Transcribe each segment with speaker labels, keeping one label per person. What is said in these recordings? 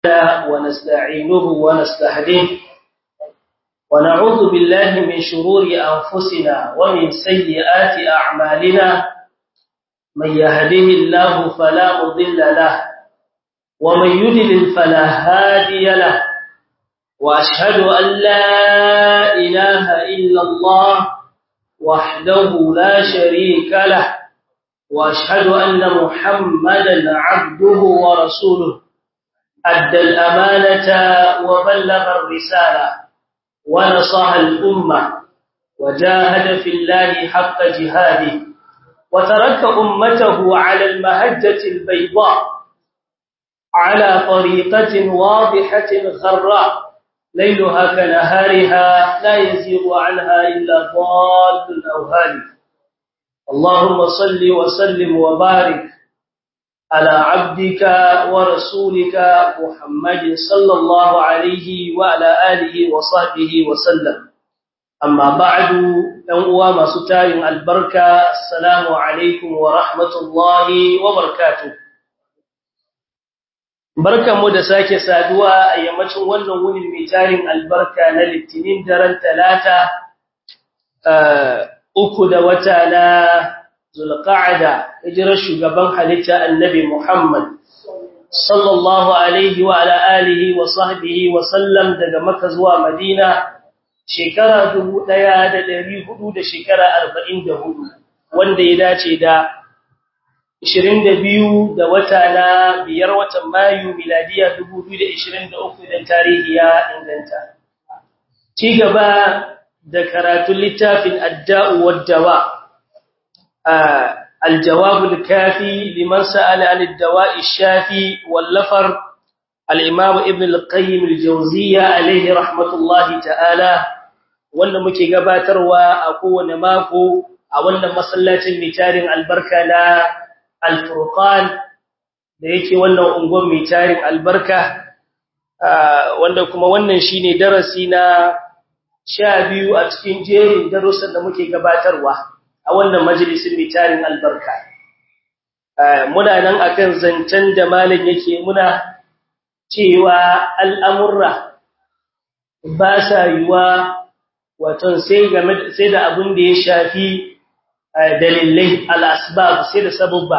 Speaker 1: ونستعينه ونستهديه ونعوذ بالله من شرور أنفسنا ومن سيئات أعمالنا من يهده الله فلا مضل له ومن يدلل فلا هادي له وأشهد أن لا إله إلا الله وحده لا شريك له وأشهد أن محمدا عبده ورسوله أدى الأمانة وبلغ الرسالة ونصح الأمة وجاهد في الله حق جهاده وترك أمته على المهجة البيضاء على طريقة واضحة غراء ليلها كنهارها لا يزيغ عنها إلا ضال أو هالك اللهم صل وسلم وبارك على عبدك ورسولك محمد صلى الله عليه وعلى آله وصحبه وسلم أما بعد أنواع ما ستار البركة السلام عليكم ورحمة الله وبركاته barkan mu da sake saduwa a yammacin wannan wunin mai tarin albarka na litinin daren talata uku da wata na zulqa'ada hijirar shugaban halitta annabi Muhammad sallallahu alaihi wa ala alihi wa sahbihi wa sallam daga Makka zuwa Madina shekara 1400 da shekara 44 wanda ya dace da 22 da wata na biyar watan Mayu miladiya 2023 da tarihi ya inganta ci gaba da karatun littafin adda'u wad-dawa الجواب الكافي لمن سأل عن الدواء الشافي واللفر الإمام ابن القيم الجوزية عليه رحمة الله تعالى wanda muke gabatarwa a kowane mako a wannan masallacin mitarin albarka na alfurqan da yake wannan ungon mitarin albarka wanda kuma wannan shine darasi na 12 a cikin jerin darussan da muke gabatarwa a wannan majalisin mai tarin albarka muna nan akan zancen da malam yake muna cewa al'amurra ba sa yiwa wato sai game sai da abin da ya shafi dalilai al'asbab sai da sababba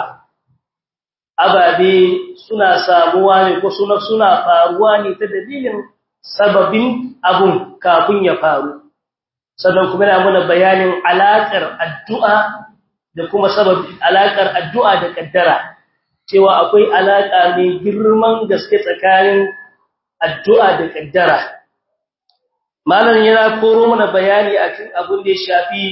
Speaker 1: ababe suna samuwa ne ko suna suna faruwa ne ta dalilin sababin abun kafin ya faru sannan kuma yana muna bayanin alaƙar addu'a da kuma sababin alaƙar addu'a da kaddara cewa akwai alaƙa mai girman gaske tsakanin addu'a da kaddara malam yana koro mana bayani akan abin da ya shafi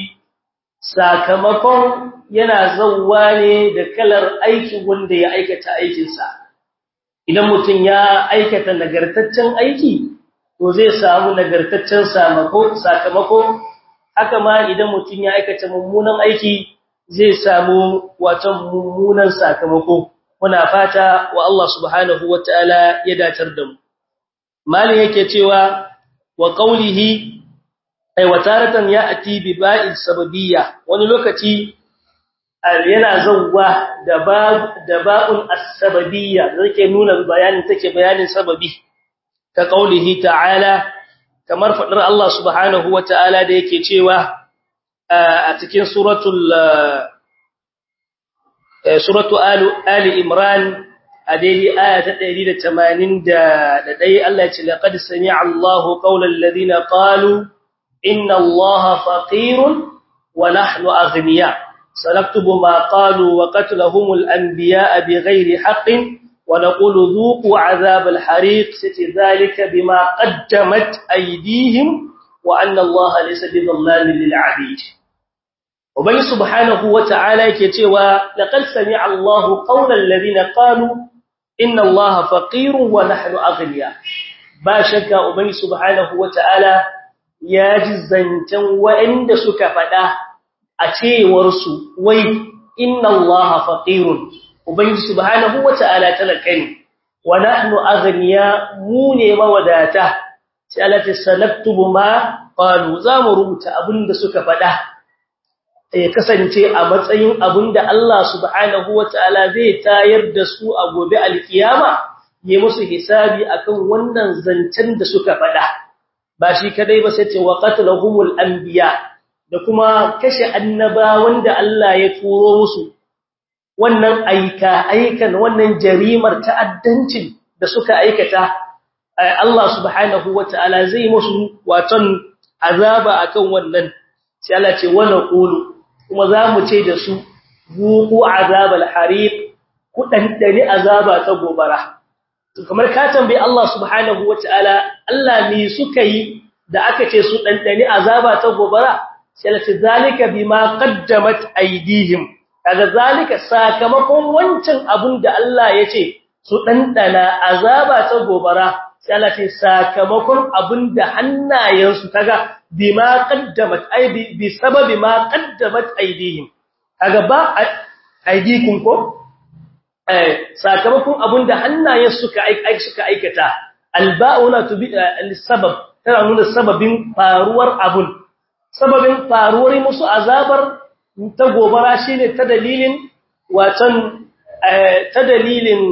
Speaker 1: sakamakon yana zawwa ne da kalar aikin wanda ya aikata aikinsa idan mutum ya aikata nagartaccen aiki to zai samu nagartaccen sakamako haka ma idan mutum ya aikata mummunan aiki zai samu wato mummunan sakamako muna fata wa Allah subhanahu wataala ya datar da mu malin yake cewa wa qawlihi ay wataratan ya'ti bi ba'il sababiyya wani lokaci yana zawwa da ba da ba'un as-sababiyya zake nuna bayanin take bayanin sababi ka kaulihi ta'ala kamar fadar Allah subhanahu wata'ala da yake cewa a cikin suratul suratu ali imran a daidai aya ta 181 Allah ya ce laqad sami'a Allahu qawlal ladina qalu inna Allaha faqirun wa nahnu aghniya sanaktubu ma qalu wa qatlahumul anbiya'a bighairi haqqin ونقول ذوقوا عذاب الحريق ستي ذلك بما قدمت أيديهم وأن الله ليس بظلام للعبيد وبي سبحانه وتعالى كتوى لقد سمع الله قول الذين قالوا إن الله فقير ونحن أغنياء باشك وبي سبحانه وتعالى يا جزنتا وإن سكفدا أتي ورسو وي إن الله فقير ubangiji subhanahu wata'ala talaka ne wa nahnu aghniya mu ne mawadata sai Allah ta sanaktubu ma qalu za mu rubuta abinda suka faɗa ya kasance a matsayin abinda Allah subhanahu wataala zai tayar da su a gobe alkiyama yi musu hisabi akan wannan zancen da suka faɗa ba shi kadai ba sai ce wa qatlahumul anbiya da kuma kashe annabawan da Allah ya turo musu wannan aika aikan wannan jarimar ta'addancin da suka aikata Allah subhanahu wataala zai musu waton azaba akan wannan sai Allah ce wa naqulu kuma zamu ce da su buqu azabal hariq ku dandani azaba ta gobara kamar ka tambayi Allah subhanahu wataala Allah me suka yi da aka ce su dandani azaba ta gobara sai Allah ce zalika bima qaddamat aydihim kaga zalika sakamakon wancan abun da Allah ya ce su dandana azaba ta gobara sai Allah ce sakamakon abun da hannayensu kaga bima qaddamat ay bi sababi ma qaddamat aydihim kaga ba aydikum ko eh sakamakon abun da hannayensu suka aika suka aikata alba'una tubi al-sabab tana nuna sababin faruwar abun sababin faruwar musu azabar ta gobara shine ta dalilin watan ta dalilin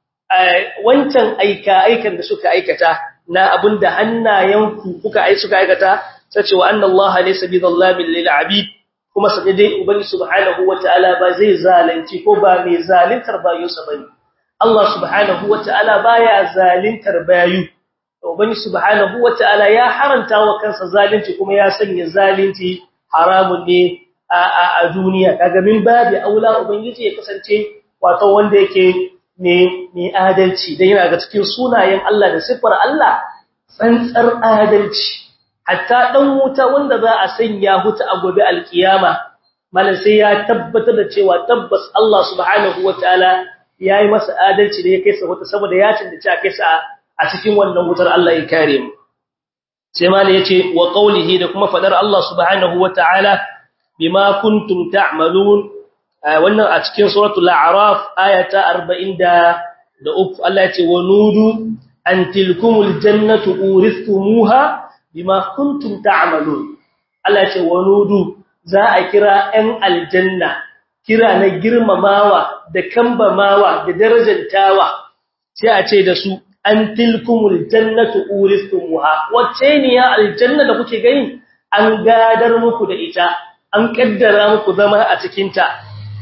Speaker 1: wancan aika aikan da suka aikata na abinda hannayenku kuka ai suka aikata sace wa anna Allah laysa bidhallamin lil abid kuma sai dai ubangi subhanahu wataala ba zai zalunci ko ba mai zalintar bayinsa bane Allah subhanahu wataala baya zalintar bayu ubangi subhanahu wataala ya haranta wa kansa zalunci kuma ya sanya zalunci haramun ne a duniya kaga min babu aula ubangiji ya kasance wato wanda yake ne ne adalci dan yana ga cikin sunayen Allah da sifar Allah tsantsar adalci hatta dan wuta wanda za a sanya huta a gobe alkiyama malan sai ya tabbatar da cewa tabbas Allah subhanahu wataala yayi masa adalci da ya kai sa wuta saboda ya cancanci a kai sa a cikin wannan wutar Allah ya kare mu sai malan yace wa qawlihi da kuma fadar Allah subhanahu wataala bima kuntum ta'malun wannan a cikin suratul a'raf ayata 40 da uku Allah ya ce wa nudu an tilkumul jannatu uristumuha bima kuntum ta'malun Allah ya ce wa nudu za a kira ɗan aljanna kira na girmamawa da kambamawa da darajantawa sai a ce da su an tilkumul jannatu uristumuha wacce ne ya aljanna da kuke gani an gadar muku da ita an kaddara muku zama a cikin ta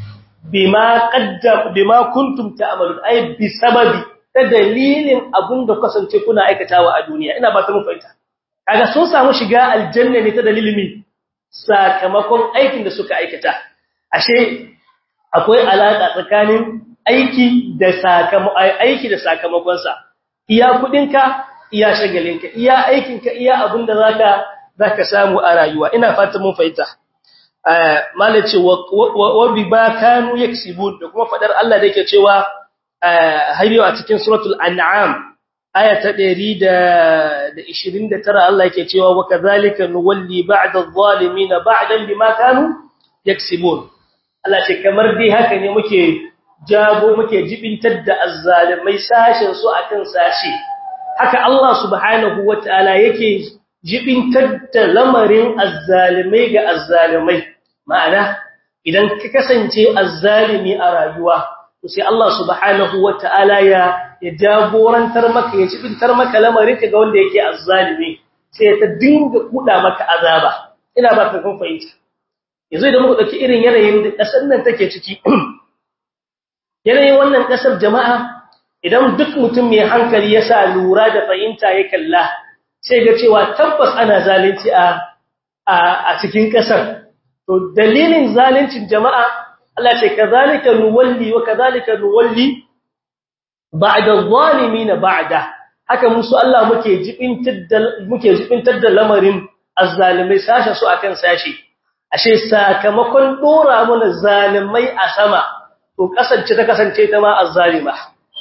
Speaker 1: bima qaddam bima kuntum ta'malun ay bi sababi ta dalilin abunda kasance kuna aikatawa a duniya ina ba ta mu fahimta kaga sun samu shiga aljanna ne ta dalilin mi sakamakon aikin da suka aikata ashe akwai alaka tsakanin aiki da sakamakon aiki da sakamakon sa iya kudinka iya shagalinka iya aikinka iya abinda zaka zaka samu a rayuwa ina fatan mun fahimta malace wa bi ba kanu yaksibun da kuma fadar Allah da yake cewa hayyo a cikin suratul an'am aya ta 129 Allah yake cewa wa kadhalika nuwalli ba'da adh-dhalimin ba'dan bima kanu yaksibun Allah ce kamar dai haka ne muke jago muke jibintar da azzalimai sashin su akan sashi haka Allah subhanahu wataala yake jibintar da lamarin azzalimai ga azzalimai ma'ana idan ka kasance azzalimi a rayuwa to sai Allah subhanahu wataala ya ya jagorantar maka ya jibintar maka lamarin ka ga wanda yake azzalimi sai ta dinga kuda maka azaba ina ba ka kun fahimta yanzu idan muka dauki irin yanayin da kasar nan take ciki yanayin wannan kasar jama'a idan duk mutum mai hankali ya sa lura da fahimta ya kalla sai ga cewa tabbas ana zalunci a a cikin kasar to dalilin zaluncin jama'a Allah ce kazalika nuwalli wa kazalika nuwalli ba'da zalimin ba'da haka musu Allah muke jibintar da muke jibintar da lamarin azzalimai sashe su akan sashi ashe sakamakon dora mana zalimai a sama to kasance ta kasance ta ma azzalima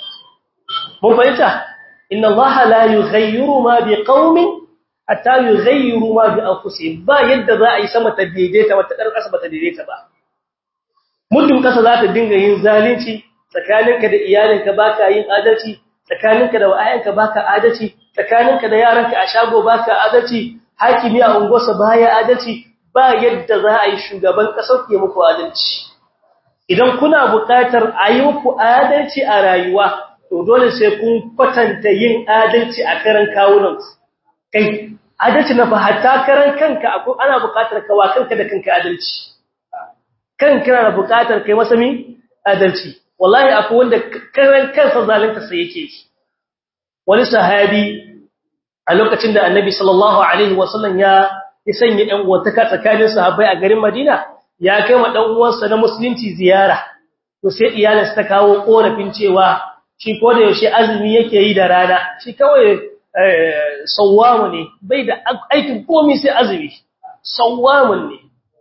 Speaker 1: mun fahimta inna allaha la yughayyiru ma biqaumin hatta yughayyiru ma bi anfusihim ba yadda za a yi sama ta daidaita wata dar kasa ba ta daidaita ba muddin kasa za ta dinga yin zalunci tsakaninka da iyalinka baka yin adalci tsakaninka da wayanka baka adalci tsakaninka da yaranka a shago baka adalci hakimi a ungosa baya adalci ba yadda za a yi shugaban kasar ya muku adalci idan kuna buƙatar a yi muku adalci a rayuwa to dole sai kun kwatanta yin adalci a karan kawunan kai adalci na fa hatta karan kanka akwai ana buƙatar kawa kanka da kanka adalci kanka na buƙatar kai masa mi adalci wallahi akwai wanda karan kansa zalunta sai yake wani sahabi a lokacin da annabi sallallahu alaihi wasallam ya ya sanya ɗan uwantaka tsakanin sahabbai a garin Madina ya kai wa dan uwansa na musulunci ziyara to sai iyalinsa ta kawo korafin cewa shi ko da yaushe azumi yake yi da rana shi kawai sawamu ne bai da aikin komai sai azumi sawamun ne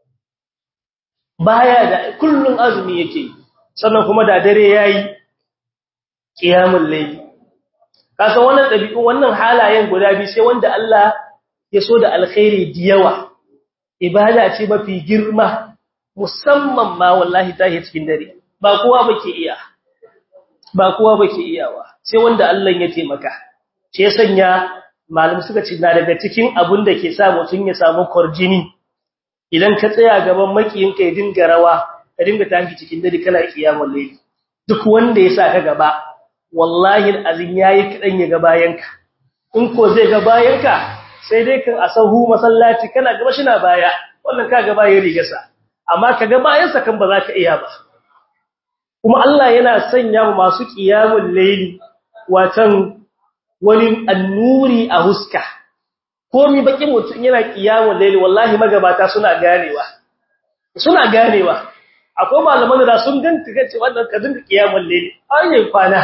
Speaker 1: baya da kullun azumi yake sannan kuma da dare yayi qiyamul layl kasan wannan dabi'un wannan halayen guda biyu sai wanda Allah ya so da alkhairi diyawa ibada ce mafi girma musamman ma wallahi tahi cikin dare ba kowa bake iya ba kowa bake iyawa sai wanda Allah ya taimaka ce ya sanya malam suka ce na daga cikin abun da ke sa mutun ya samu korjini idan ka tsaya gaban makiyin ka ya dinga rawa ka dinga tafi cikin dare kana kiyamul layli duk wanda ya sa ka gaba wallahi azin yayi kadan ya ga bayanka in ko zai ga bayanka sai dai kan asahu masallaci kana gaba shi na baya wannan ka gaba ya rigarsa amma ka ga bayansa kan ba za ka iya ba kuma Allah yana sanya mu masu qiyamul layli watan wani annuri a huska komi baki mutun yana qiyamul layli wallahi magabata suna ganewa suna ganewa akwai malaman da sun ganta kace wannan ka dinka qiyamul layli ayi kwana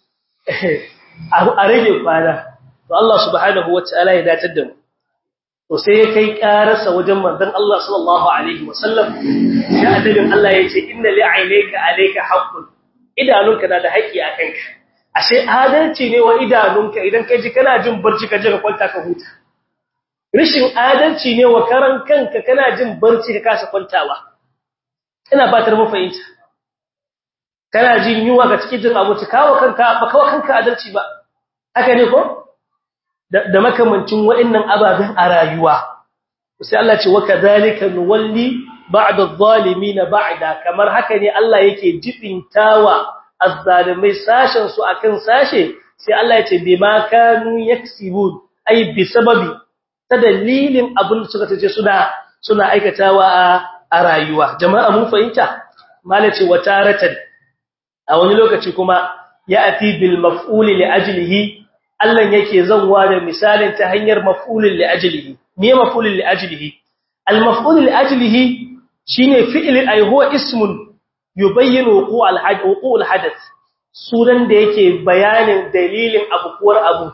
Speaker 1: a rage kwana to Allah subhanahu wataala ya datar da mu to sai ya kai karasa wajen manzon Allah sallallahu alaihi wasallam ya annabin Allah yace inna li'aynaka alayka haqqun idanunka na da haƙi a kanka ashe adalci ne wa idanunka idan kai ji kana jin barci ka je ka kwanta ka huta rishin adalci ne wa karan kanka kana jin barci ka kasa kwantawa ina fatar mu fahimta kana jin yuwa ga cikin jin abu kawo kanka ba kawo kanka adalci ba haka ne ko da makamancin waɗannan ababen a rayuwa sai Allah ce wa kadhalika nuwalli ba'da adh-dhalimin ba'da kamar haka ne Allah yake jibintawa azzalimai sashen su akan sashe sai Allah ya ce bima kanu yaksibun ai bi sababi ta dalilin abin da suka tace suna suna aikatawa a rayuwa jama'a mun fahimta malace wataratan a wani lokaci kuma ya ati bil maf'uli li ajlihi Allah yake zanwa da misalin ta hanyar maf'ulin li ajlihi me maf'ulin li ajlihi al maf'ul li ajlihi shine fi'l ay huwa ismun yubayyinu wuqu' al hadath wuqu' al hadath sunan da yake bayanin dalilin abukuwar abu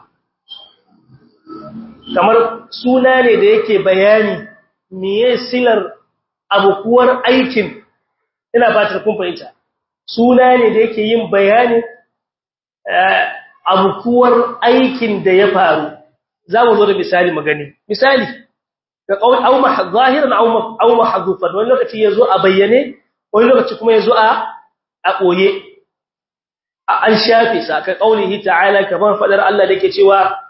Speaker 1: kamar suna ne da yake bayani meye silar abukuwar aikin ina fatar kun fahimta suna ne da yake yin bayanin abukuwar aikin da ya faru za mu zo da misali magani misali ga kawai au zahiran au mahdhufan wani lokaci yazo a bayyane wani lokaci kuma yazo a a koye an shafe sa ka kaulihi ta'ala kamar fadar Allah da yake cewa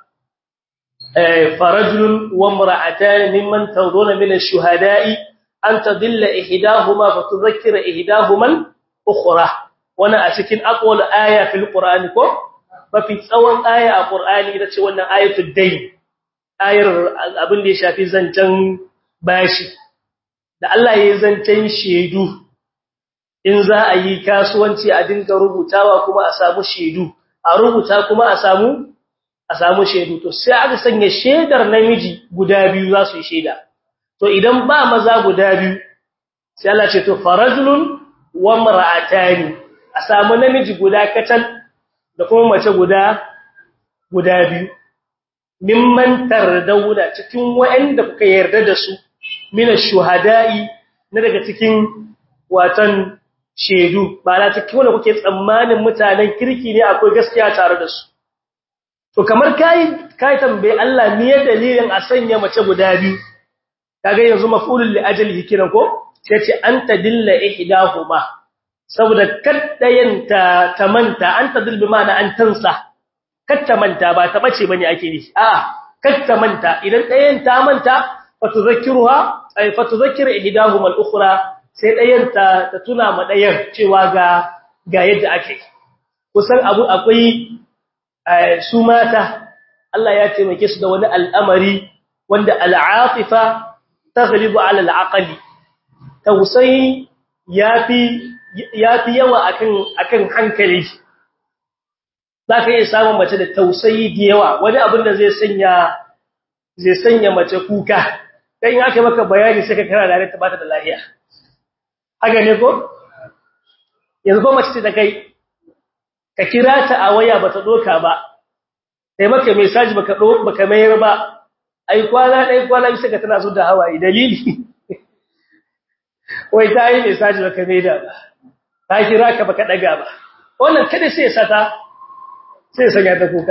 Speaker 1: فرجل وامرأتان ممن ترضون من الشهداء أن تضل إحداهما فتذكر إحداهما الأخرى وانا أتكين أقول آية في القرآن كو ففي تصوان آية القرآن إذا تشوانا آية الدين آية أبن دي شافي زنجان باشي da Allah ya zancen shedu in za a yi kasuwanci a dinga rubutawa kuma a samu shedu a rubuta kuma a samu a samu shaidu to sai aka sanya shaidar namiji guda biyu za su yi shaida to idan ba maza guda biyu sai Allah ce to farajulun wa mar'atani a samu namiji guda katal da kuma mace guda guda biyu mimman tardawuna cikin wa'anda kuka yarda da su min ash-shuhada'i na daga cikin watan shaidu ba na cikin wanda kuke tsammanin mutanen kirki ne akwai gaskiya tare da su to kamar kai kai tambaye Allah me dalilin a sanya mace guda biyu kaga yanzu maf'ulul li ajlihi kiran ko sai ce anta dilla ihdahuma saboda kaddayan ta tamanta anta dil bimana an tansa katta manta ba ta bace bane ake ni a katta manta idan dayan ta manta fatuzakkiruha ay fatuzakkir ihdahuma al-ukhra sai dayan ta ta tuna ma dayan cewa ga ga yadda ake kusan abu akwai su mata Allah ya taimake su da wani al'amari wanda al'afifa taghlibu ala al'aqli tausayi yafi yafi yawa akan akan hankali zaka iya samun mace da tausayi da yawa wani abin da zai sanya zai sanya mace kuka dan in aka maka bayani sai ka kara da ta bata da lafiya haka ne ko yanzu ko mace ce da kai ka kira ta a waya bata doka ba sai maka message baka do baka mayar ba ai kwana dai kwana bisa ga tana so da hawaye dalili wai ta yi message baka mai da ba ta kira ka baka daga ba wannan kada sai ya sata sai ya sanya ta kuka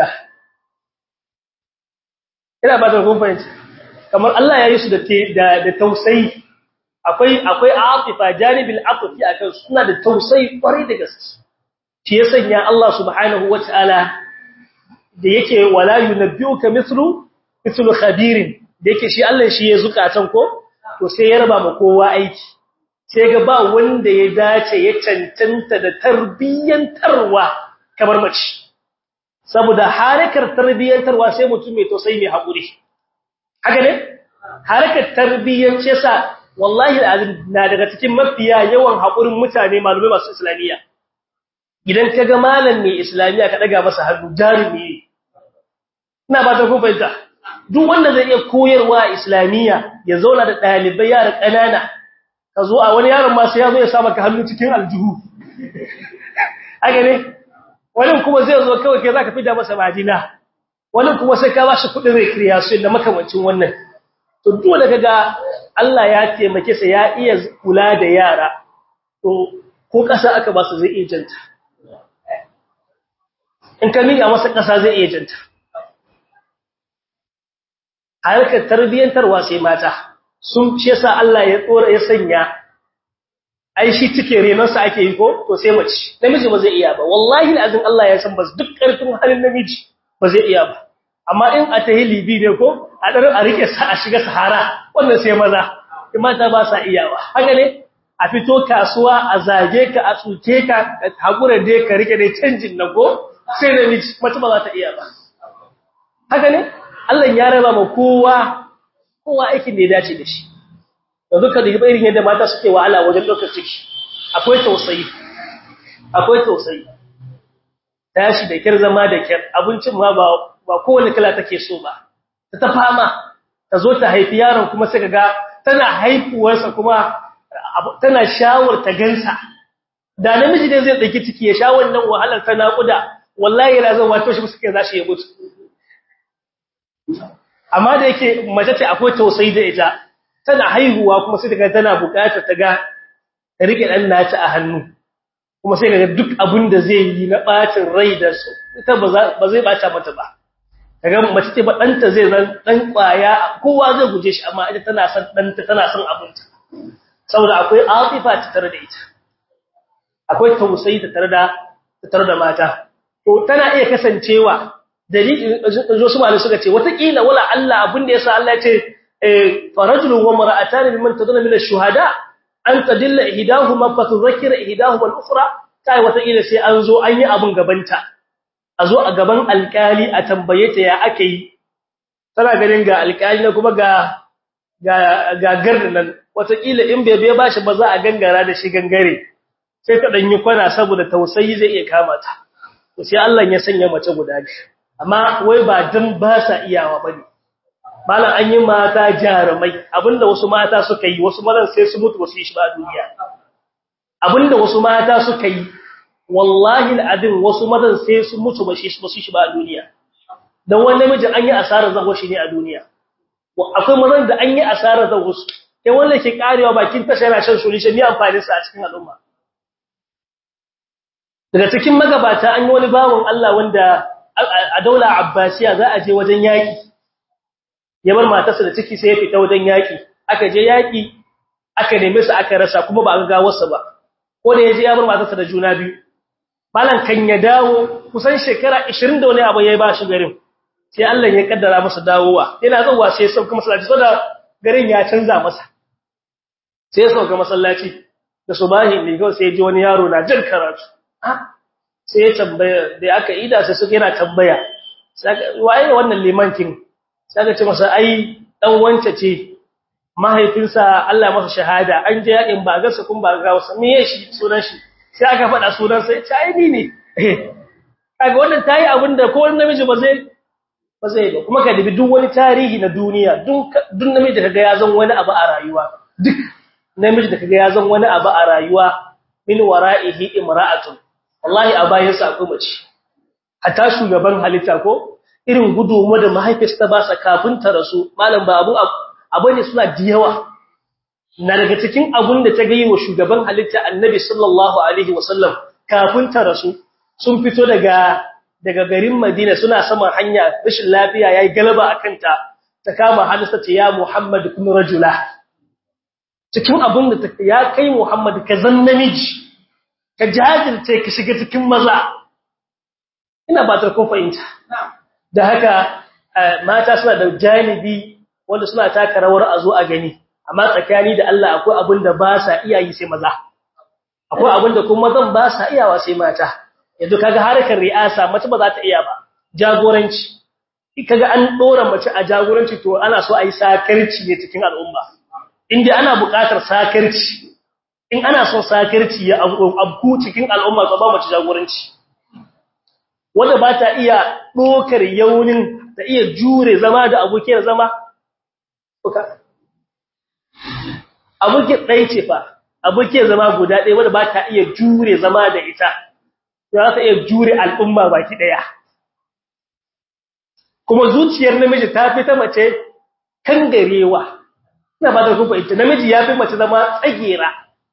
Speaker 1: ina ba ta kun fahimci kamar Allah ya yi su da da tausayi akwai akwai atifa janibil atfi akan suna da tausayi kwarai da gaske shi ya sanya Allah subhanahu wataala da yake wala yunabbiuka mithlu mithlu khabirin da yake shi Allah shi ya zukatan ko to sai ya raba ma kowa aiki sai ga ba wanda ya dace ya cancanta da tarbiyyantarwa kamar mace saboda harakar tarbiyyantarwa sai mutum mai tausayi mai hakuri haka ne harakar tarbiyyance sa wallahi alazim na daga cikin mafiya yawan hakurin mutane malumai masu islamiyya idan kaga malam mai islamiyya ka daga masa hannu jarumi ina ba ta ku fahimta duk wanda zai iya koyarwa islamiyya ya zauna da dalibai yara kanana ka zo a wani yaron ma sai ya zo ya sa maka hannu cikin aljihu haka ne wani kuma zai zo kawai kai zaka fida masa madina wani kuma sai ka bashi kudin recreation da makamancin wannan to dole kaga Allah ya taimake sa ya iya kula da yara to ko kasa aka ba su zai iya janta in ka miƙa masa kasa zai iya janta harkar tarbiyyantarwa sai mata sun ce sa Allah ya tsora ya sanya ai shi cike renonsa ake yi ko to sai mace namiji ba zai iya ba wallahi alazin Allah ya san ba duk karfin halin namiji ba zai iya ba amma in a tahi libi ne ko a darin a rike sa a shiga sahara wannan sai maza mata ba sa iyawa haka ne a fito kasuwa a zage ka a tsuke ka hakura dai ka rike dai canjin na ko sai namiji mace ba za ta iya ba haka ne Allah ya raba ma kowa kowa aikin da ya dace da shi yanzu ka dubi irin yadda mata suke wahala wajen ɗaukar ciki akwai tausayi akwai tausayi tashi da kyar zama da kyar abincin ma ba ba kowane kala take so ba ta ta fama ta zo ta haifi yaron kuma sai ga tana haifuwarsa kuma tana shawar ta gansa da namiji ne zai dauki ciki ya sha wannan wahalar ta naƙuda wallahi yana zan wato shi suke zashi ya mutu amma da yake mace ce akwai tausayi da ita tana haihuwa kuma sai daga tana bukatar ta ga ta rike dan nata a hannu kuma sai daga duk abin da zai yi na bacin rai da su ita ba zai bata mata ba kaga mace ce ba danta zai zan dan kwaya kowa zai guje shi amma ita tana son danta tana son abinta saboda akwai atifa ta tare da ita akwai tausayi ta tare da ta tare da mata to tana iya kasancewa dalilin zo su malai suka ce watakila wala Allah abin da yasa Allah ya ce فرجل وامرأتان ممن تدون من الشهداء أن تدل إهداهما فتذكر إهداهما الأخرى kai wata ila sai an zo an yi abun gabanta a zo a gaban alkali a tambaye ta ya ake yi tana ganin ga alkali na kuma ga ga gagar nan wata ila in bai bai bashi ba za a gangara da shi gangare sai ta danyi kwana saboda tausayi zai iya kama ta to sai Allah ya sanya mace guda biyu amma wai ba dan ba sa iyawa bane malam an yi mata jarumai abinda wasu mata suka yi wasu mazan sai su mutu wasu yi shi ba a duniya abinda wasu mata suka yi wallahi al'adin wasu mazan sai su mutu ba shi ba su shi ba a duniya dan wani namijin an yi asarar zago shi ne a duniya akwai mazan da an yi asarar zago su sai wanda ke karewa bakin tasha yana shan solution ne amfani sa a cikin al'umma daga cikin magabata an yi wani bawon Allah wanda a daula abbasiya za a je wajen yaki ya bar matarsa da ciki sai ya fita wajen yaki aka je yaki aka neme su aka rasa kuma ba a ga wasu ba ko da yaje ya bar matarsa da juna biyu malan kan ya dawo kusan shekara 20 da wani abu yayi ba shi garin sai Allah ya kaddara masa dawowa yana zuwa sai ya sauka masallaci saboda garin ya canza masa sai ya sauka masallaci da subahi ne kawai sai ya ji wani yaro na jin karatu sai ya tambaya da aka ida sai suka yana tambaya waye wannan limankin sai aka ce masa ai dan wance ce mahaifinsa Allah masa shahada an je yakin ba ga kun ba ga wasa me shi sunan shi sai aka faɗa sunan sai ce ai ni ne kaga wannan tayi abinda ko wani namiji ba zai ba zai ba kuma ka dubi duk wani tarihi na duniya duk duk namiji da kaga ya zan wani abu a rayuwa duk namiji da kaga ya zan wani abu a rayuwa min wara'ihi imra'atun wallahi a bayan sa akwai mace hatta shugaban halitta ko irin gudunmu da mahaifiyarsa ba sa kafin ta rasu malam ba abu abu ne suna da yawa na daga cikin abun da ta ga yi wa shugaban halitta annabi sallallahu alaihi wasallam kafin ta rasu sun fito daga daga garin Madina suna saman hanya rashin lafiya yayi galaba akan ta ta kama hadisa ce ya Muhammad kun rajula cikin abun da ya kai Muhammad ka zan namiji ka jajirce ka shiga cikin maza ina ba ta kun fahimta da haka mata suna da janibi wanda suna taka rawar a zo a gani amma tsakani da Allah akwai abin da ba sa iya yi sai maza akwai abin da kuma mazan ba sa iyawa sai mata yanzu kaga harkar ri'asa mace ba za ta iya ba jagoranci kaga an dora mace a jagoranci to ana so a yi sakarci ne cikin al'umma inda ana buƙatar sakarci in ana son sakarci ya abku cikin al'umma ba mace jagoranci wanda ba ta iya ɗokar yaunin ta iya jure zama da abokiyar zama abokiyar ɗaya ce fa abokiyar zama guda ɗaya wanda ba ta iya jure zama da ita za ta iya jure al'umma baki ɗaya kuma zuciyar namiji ta fi ta mace kan garewa ina ba ta kuma ita namiji ya fi mace zama tsagera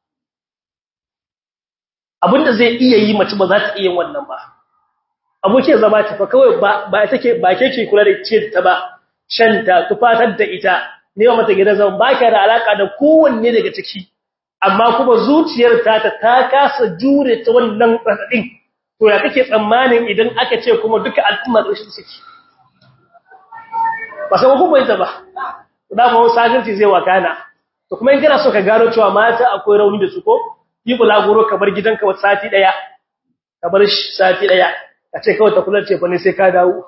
Speaker 1: abinda zai iya yi mace ba za ta iya wannan ba abokin zama ta fa kawai ba take ba ke ke kula da ce ta ba shanta tufatar da ita ne mata gidan zaman ba ka da alaka da kowanne daga ciki amma kuma zuciyar ta ta ta kasa jure ta wannan radadin to ya kake tsammanin idan aka ce kuma duka al'umma da shi suke ba sai ku bayyana ba da ba sagirci zai wakana to kuma in kana so ka gano cewa mata akwai rauni da su ko yi bulaguro kamar gidanka wata sati daya kamar sati daya a ce kawai ta kula ce fa ne sai ka dawo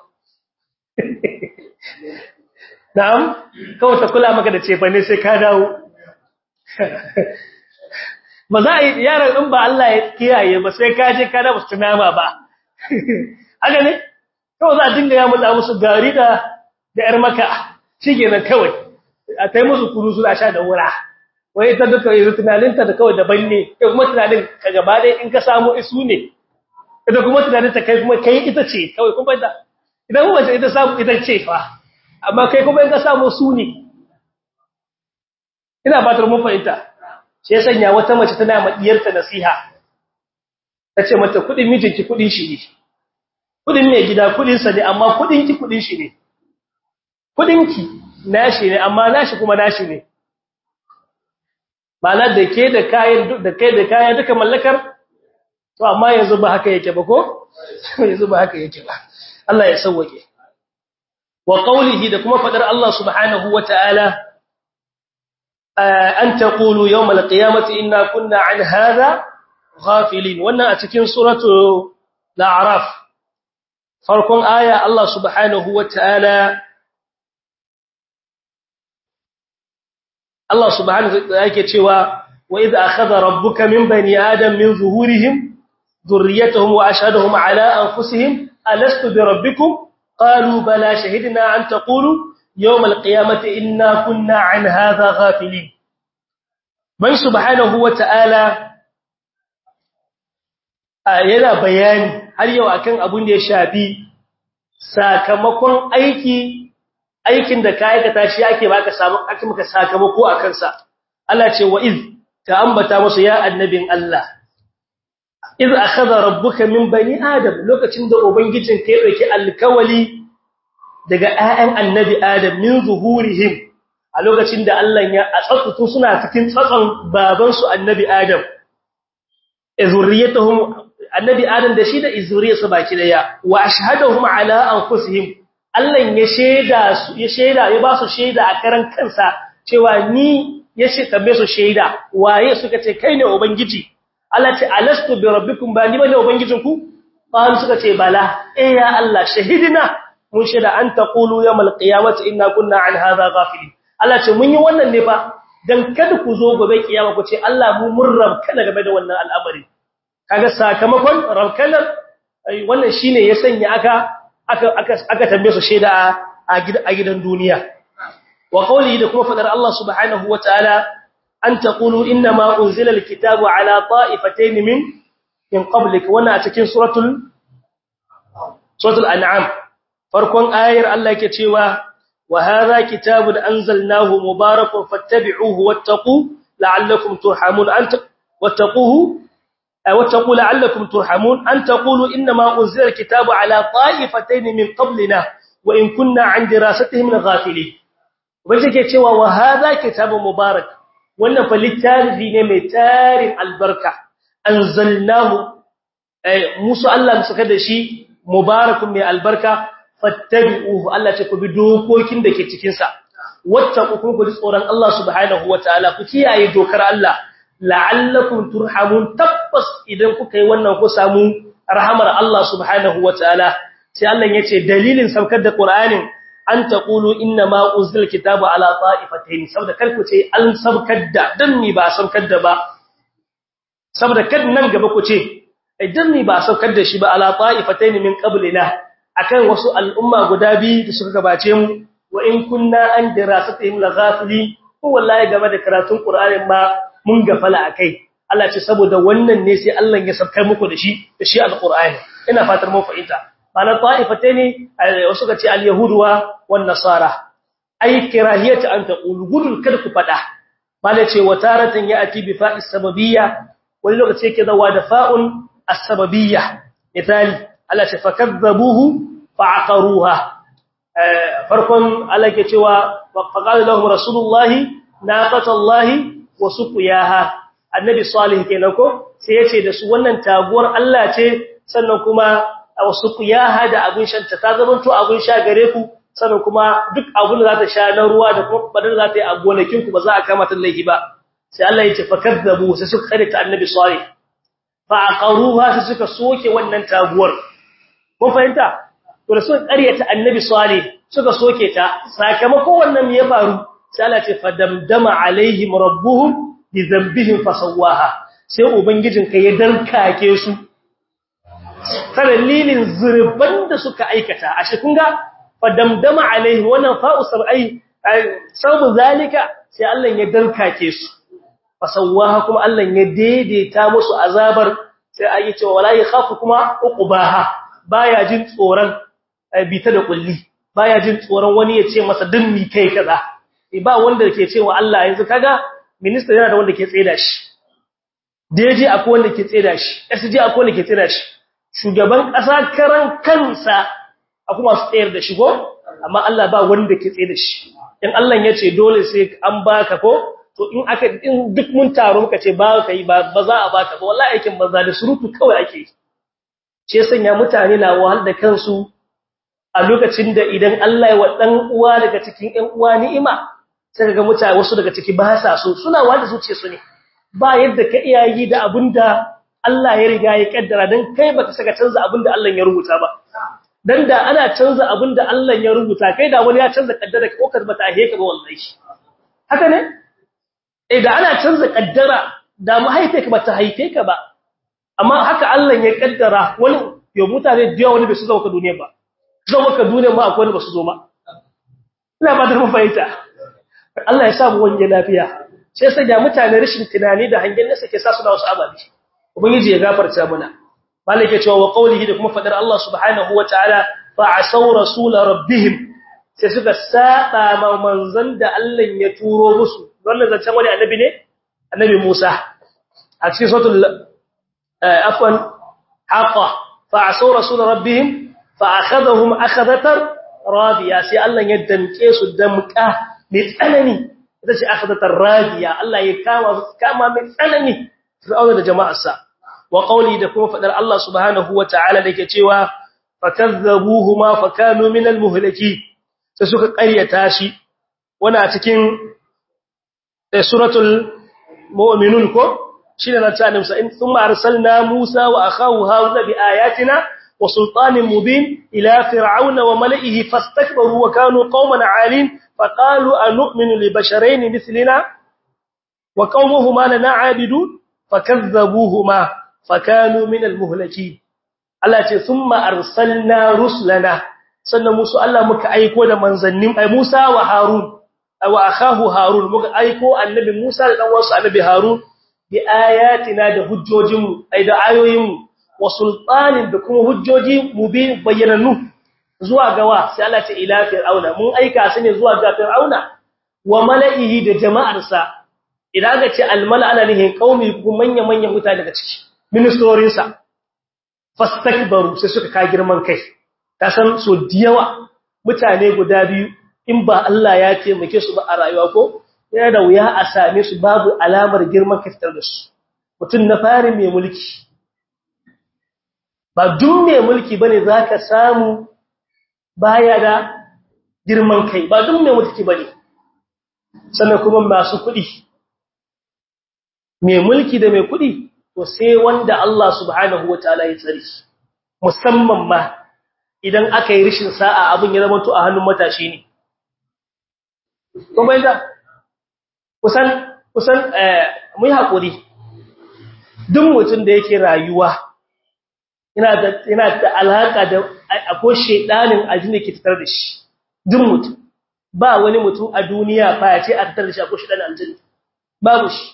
Speaker 1: na'am kawai ta kula maka da ce fa ne sai ka dawo ba za a yi yaran in ba Allah ya kiyaye ba sai ka je ka da musu nama ba haka ne kawai za a dinga ya mutsa musu gari da da yar maka shikenan kawai a kai musu kuru su da sha da wura wai ta duka yanzu tunaninta da kawai daban ne kai kuma tunanin ka gaba dai in ka samu isu ne ita kuma tunanin ta kai kuma kai ita ce kawai kuma ita idan kuma ce ita samu ita ce fa amma kai kuma in ka samu su ne ina fatar mun fahimta shi ya sanya wata mace tana ma diyarta nasiha tace mata kudin mijinki kudin shi ne kudin mai gida kudin sa ne amma kudin ki kudin shi ne kudin ki nashi ne amma nashi kuma nashi ne ba da ke da kayan da kai da kayan duka mallakar to amma yanzu ba haka yake ba ko yanzu ba haka yake ba Allah ya sauke wa qawlihi da kuma fadar Allah subhanahu wataala an taqulu yawm alqiyamati inna kunna an hadha ghafilin wannan a cikin suratu al-a'raf farkon aya Allah subhanahu wataala Allah subhanahu wataala yake cewa wa idza akhadha rabbuka min bani adam min zuhurihim ذريتهم وأشهدهم على أنفسهم ألست بربكم قالوا بلى شهدنا أن تقولوا يوم القيامة إنا كنا عن هذا غافلين من سبحانه وتعالى yana bayani har yau akan abun da ya shafi sakamakon aiki aikin da ka aikata shi ake baka samu ake maka sakamako akan sa Allah ce wa iz ka ambata musu ya annabin Allah iz akhadha rabbuka min bani adam lokacin da ubangijin ka ya dauki alkawali daga ayyan annabi adam min zuhurihim a lokacin da Allah ya atsatsu suna cikin tsatson baban su annabi adam zurriyatuhum annabi adam da shi da zuriyarsa baki daya wa ashhadahum ala anfusihim Allah ya sheda su ya sheda ya ba su sheda a karan kansa cewa ni ya ce tambaye su sheda waye suka ce kai ne ubangiji Allah ce alastu bi rabbikum ba ni bane ubangijinku qalu suka ce bala eh ya Allah shahidina mun shaida an taqulu yawmal qiyamati inna kunna an hadha ghafilin Allah ce mun yi wannan ne fa dan kada ku zo gobe kiyama ku ce Allah mu mun rabkana game da wannan al'amari kaga sakamakon rabkanar wannan shine ya sanya aka aka aka aka tambaye su shaida a gidan duniya wa qawli da kuma fadar Allah subhanahu wataala an taqulu inna ma unzila alkitabu ala ta'ifatayn min min qablik wannan a cikin suratul suratul an'am farkon ayar Allah yake cewa wa hadha kitabun anzalnahu mubarakun fattabi'uhu wattaqu la'allakum turhamun anta wattaquhu wattaqu la'allakum turhamun an taqulu inna ma unzila alkitabu ala ta'ifatayn min qablina wa in kunna 'an dirasatihim ghafilin wajen ke cewa wa hadha kitabun mubarak wannan fa littafi ne mai tarin albarka anzalnahu musu Allah suka da shi mubarakun mai albarka fattabi'uhu Allah ce ku bi dokokin da ke cikin sa wattaqu ku ji tsoron Allah subhanahu wataala ku kiyaye dokar Allah la'allakum turhamun tabbas idan kuka yi wannan ku samu rahamar Allah subhanahu wataala sai Allah yace dalilin saukar da Qur'anin an taqulu inna ma uzil kitabu ala ta'ifatayn saboda kar ku ce an saukar da dan ni ba saukar da ba saboda kad nan gaba ku ce idan ni ba saukar da shi ba ala ta'ifatayn min qablina akan wasu al'umma guda biyu da suka gabace mu wa in kunna an dirasatihim laghafili ko wallahi game da karatun qur'anin ma mun gafala akai Allah ce saboda wannan ne sai Allah ya saukar muku da shi da shi alqur'ani ina fatar mun fahimta bana ta'ifatayn wasu ka ce al-yahud wa wan nasara ai kirahiyata an taqulu gudun kada ku fada bala ce wataratan ya'ti bi fa'is sababiyya wani lokaci yake zawa da fa'un as-sababiyya misali Allah ce fakazzabuhu fa'aqaruha farkon Allah ke cewa faqala lahum rasulullahi naqatallahi wa suqiyaha annabi salih kenan ko sai yace da su wannan taguwar Allah ce sannan kuma wa suqiyaha da abun shanta ta zamanto abun sha gare ku sannan kuma duk abun da za ta sha na ruwa da kuma badar za ta yi a gonakin ku ba za a kama ta laifi ba sai Allah ya ce fakazzabu sai suka kare ta annabi salih fa'aqaruha sai suka soke wannan taguwar mun fahimta to da suka ƙaryata annabi salih suka soke ta sakamakon wannan me ya faru sai Allah ce fadamdama alaihim rabbuhum bi dhanbihim fasawaha sai ubangijin ka ya dankake su dalilin zurban da suka aikata a shi kun ga fadamdama alaihim wannan fa'u sab'ai sabu zalika sai Allah ya dankake su fasawaha kuma Allah ya daidaita musu azabar sai ayi cewa wala yakhafu kuma uqbaha baya jin tsoron bita da kulli baya jin tsoron wani ya ce masa dinni kai kaza ba wanda ke cewa Allah yanzu kaga minister yana da wanda ke tseda shi DG akwai wanda ke tseda shi SG akwai wanda ke tseda shi shugaban kasa karan kansa akwai masu tsayar da shi ko amma Allah ba wanda ke tseda shi in Allah ya ce dole sai an baka ko to in aka in duk mun taro muka ce ba ka yi ba za a baka ba wallahi aikin banza da surutu kawai ake yi ce sanya mutane na wahal da kansu a lokacin da idan Allah ya wa dan uwa daga cikin ƴan uwa ni'ima sai ga mutane wasu daga ciki ba sa so suna wanda zuciye su ne ba yadda ka iya yi da abinda Allah ya riga ya kaddara dan kai baka saka canza abinda Allah ya rubuta ba dan da ana canza abinda Allah ya rubuta kai da wani ya canza kaddara ko ka bata heke ba wallahi haka ne eh da ana canza kaddara da mahaife ka bata haife ka ba amma haka Allah ya kaddara wani yo mutane da wani bai su zama ka duniya ba zama ka duniya ma akwai wani ba su zo ma ina ba da mafaita Allah ya sa mu wani lafiya sai sai da mutane rashin tunani da hangen nasa ke sa su da wasu ababi ubangiji ya gafarta mana malaka cewa wa qawlihi da kuma fadar Allah subhanahu wataala fa asaw rasul rabbihim sai suka saba ma manzon da Allah ya turo musu wannan zancen wani annabi ne annabi Musa a cikin suratul afwan haqa fa asaw rasul rabbihim fa akhadhahum akhadatan radiya sai Allah ya danke su damka mai tsanani ita ce akhadatar radiya Allah ya kama kama mai tsanani fir'auna da jama'arsa wa qawli da kuma fadar Allah subhanahu wata'ala dake cewa fakazzabuhuma fakanu minal muhlaki sai suka ƙaryata shi wana cikin suratul mu'minun ko shine na tsanin sa in thumma arsalna Musa wa akhahu Harun bi ayatina wa sultanin mubin ila fir'auna wa mala'ihi fastakbaru wa kanu qauman 'alin faqalu anu'minu li basharayn mithlina wa qaumuhuma lana 'abidun fakazzabuhuma fakanu min al-muhlakin Allah ce thumma arsalna rusulana sannan musu Allah muka aiko da manzannin ai Musa wa Harun wa akahu Harun muka aiko annabi Musa da dan wasu annabi Harun bi ayatina da hujjojinmu ai da ayoyinmu wa sultanin da kuma hujjoji mubin bayyananu zuwa gawa sai Allah ce ila fir'auna mun aika su ne zuwa ga fir'auna wa mala'ihi da jama'arsa idan aka ce almala ana nihin qaumi kuma manya manyan mutane daga ciki ministorin sa fastakbaru sai suka ka girman kai ta san so diyawa mutane guda biyu in ba Allah ya taimake su ba a rayuwa ko yana da wuya a same su babu alamar girman kai fitar da su mutum na fari mai mulki ba duk mai mulki bane zaka samu baya da girman kai ba duk mai mulki bane sannan kuma masu kuɗi mai mulki da mai kuɗi to sai wanda Allah subhanahu wataala ya tsare musamman ma idan aka yi rishin sa'a abin ya zama to a hannun matashi ne kuma inda kusan kusan mu yi hakuri duk mutum da yake rayuwa ina da ina da alaka da akwai shedanin aljini ke fitar da shi duk mutum ba wani mutum a duniya fa ya ce a fitar da shi akwai shedanin aljini babu shi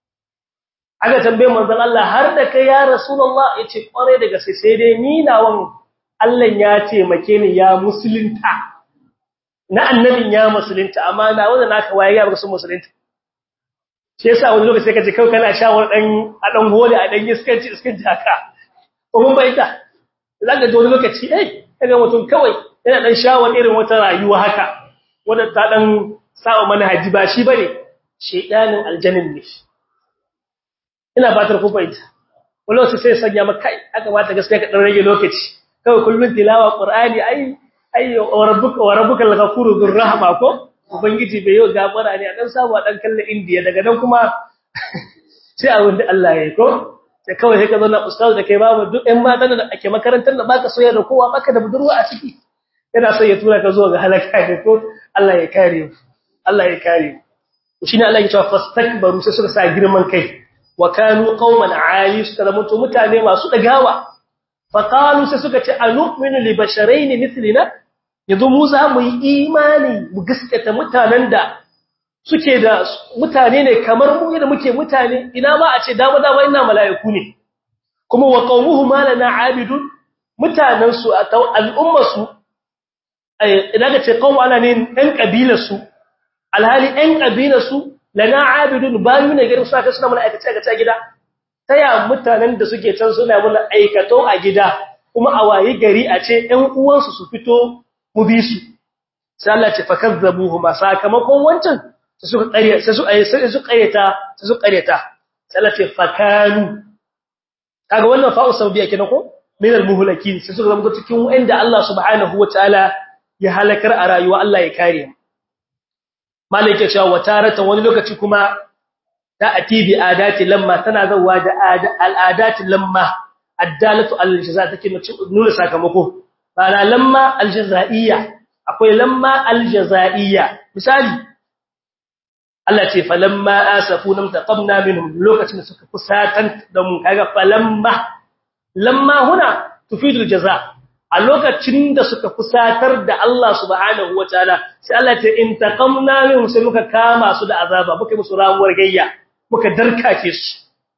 Speaker 1: aka tambaye manzon Allah har da kai ya rasulullah yace kware daga sai sai dai ni nawan Allah ya taimake ni ya musulunta na annabin ya musulunta amma na wanda naka waye ya rasul musulunta shi yasa wani lokaci sai kaje kai kana shawar dan a dan hole a dan iskanci iskanci haka ko mun bayyana zaka ji wani lokaci eh kaga mutum kawai yana dan shawar irin wata rayuwa haka wanda ta dan sawa manhaji ba shi bane shedanin aljannin ne ina fatar ku bayyana wani lokaci sai sanya maka kai aka bata gaskiya ka dan rage lokaci kawai kullun tilawa qur'ani ai ai wa rabbuka wa rabbuka al-ghafuru dhur rahma ko ubangiji bai yi gafara ne a dan samu a dan kallon indiya daga nan kuma sai abin da Allah ya yi ko sai kawai sai ka zo na ustaz da kai babu duk ɗan matan da ake makarantar da baka soyayya da kowa baka da budurwa a ciki yana so ya tura ka zo ga halaka ne ko Allah ya kare mu Allah ya kare mu shine Allah ya ce fastakbaru sai suka sa girman kai wa kanu qauman ali suka zama mutane masu dagawa faqalu sai suka ce anu'minu li basharayn mithlina yanzu mu za mu yi imani mu gaskata mutanen da suke da mutane ne kamar mu yadda muke mutane ina ma a ce dama dama ina mala'iku ne kuma wa qaumuhu ma lana abidun mutanen su al'umma su idan ka ce qaum ana ne ɗan kabilar su alhali ɗan kabilar su lana abidun bayu ne garin su aka suna mana aikace aikace gida taya mutanen da suke can suna mana aikato a gida kuma a wayi gari a ce ɗan uwansu su fito mu bi su sai Allah ce fakazzabuhuma sakamakon wancan sai suka ƙarya sai su ayi sai su ƙaryata sai su ƙaryata sai Allah ce fakanu kaga wannan fa'u sabiya kenan ko min al-muhlakin sai suka zama cikin wanda Allah subhanahu wataala ya halakar a rayuwa Allah ya kare mu malaka cewa wataratan wani lokaci kuma ta atibi adati lamma tana zawa da al'adati lamma addalatu al-jaza take nuna sakamako bana lamma aljazaiya akwai lamma aljazaiya misali Allah ce falamma asafuna taqamna minhum lokacin da suka kusatan da mun kaga falamma lamma huna tufidul jaza a lokacin da suka kusatar da Allah subhanahu wataala sai Allah ce in taqamna minhum sai muka kama su da azaba muka musu ramuwar gayya muka darkake su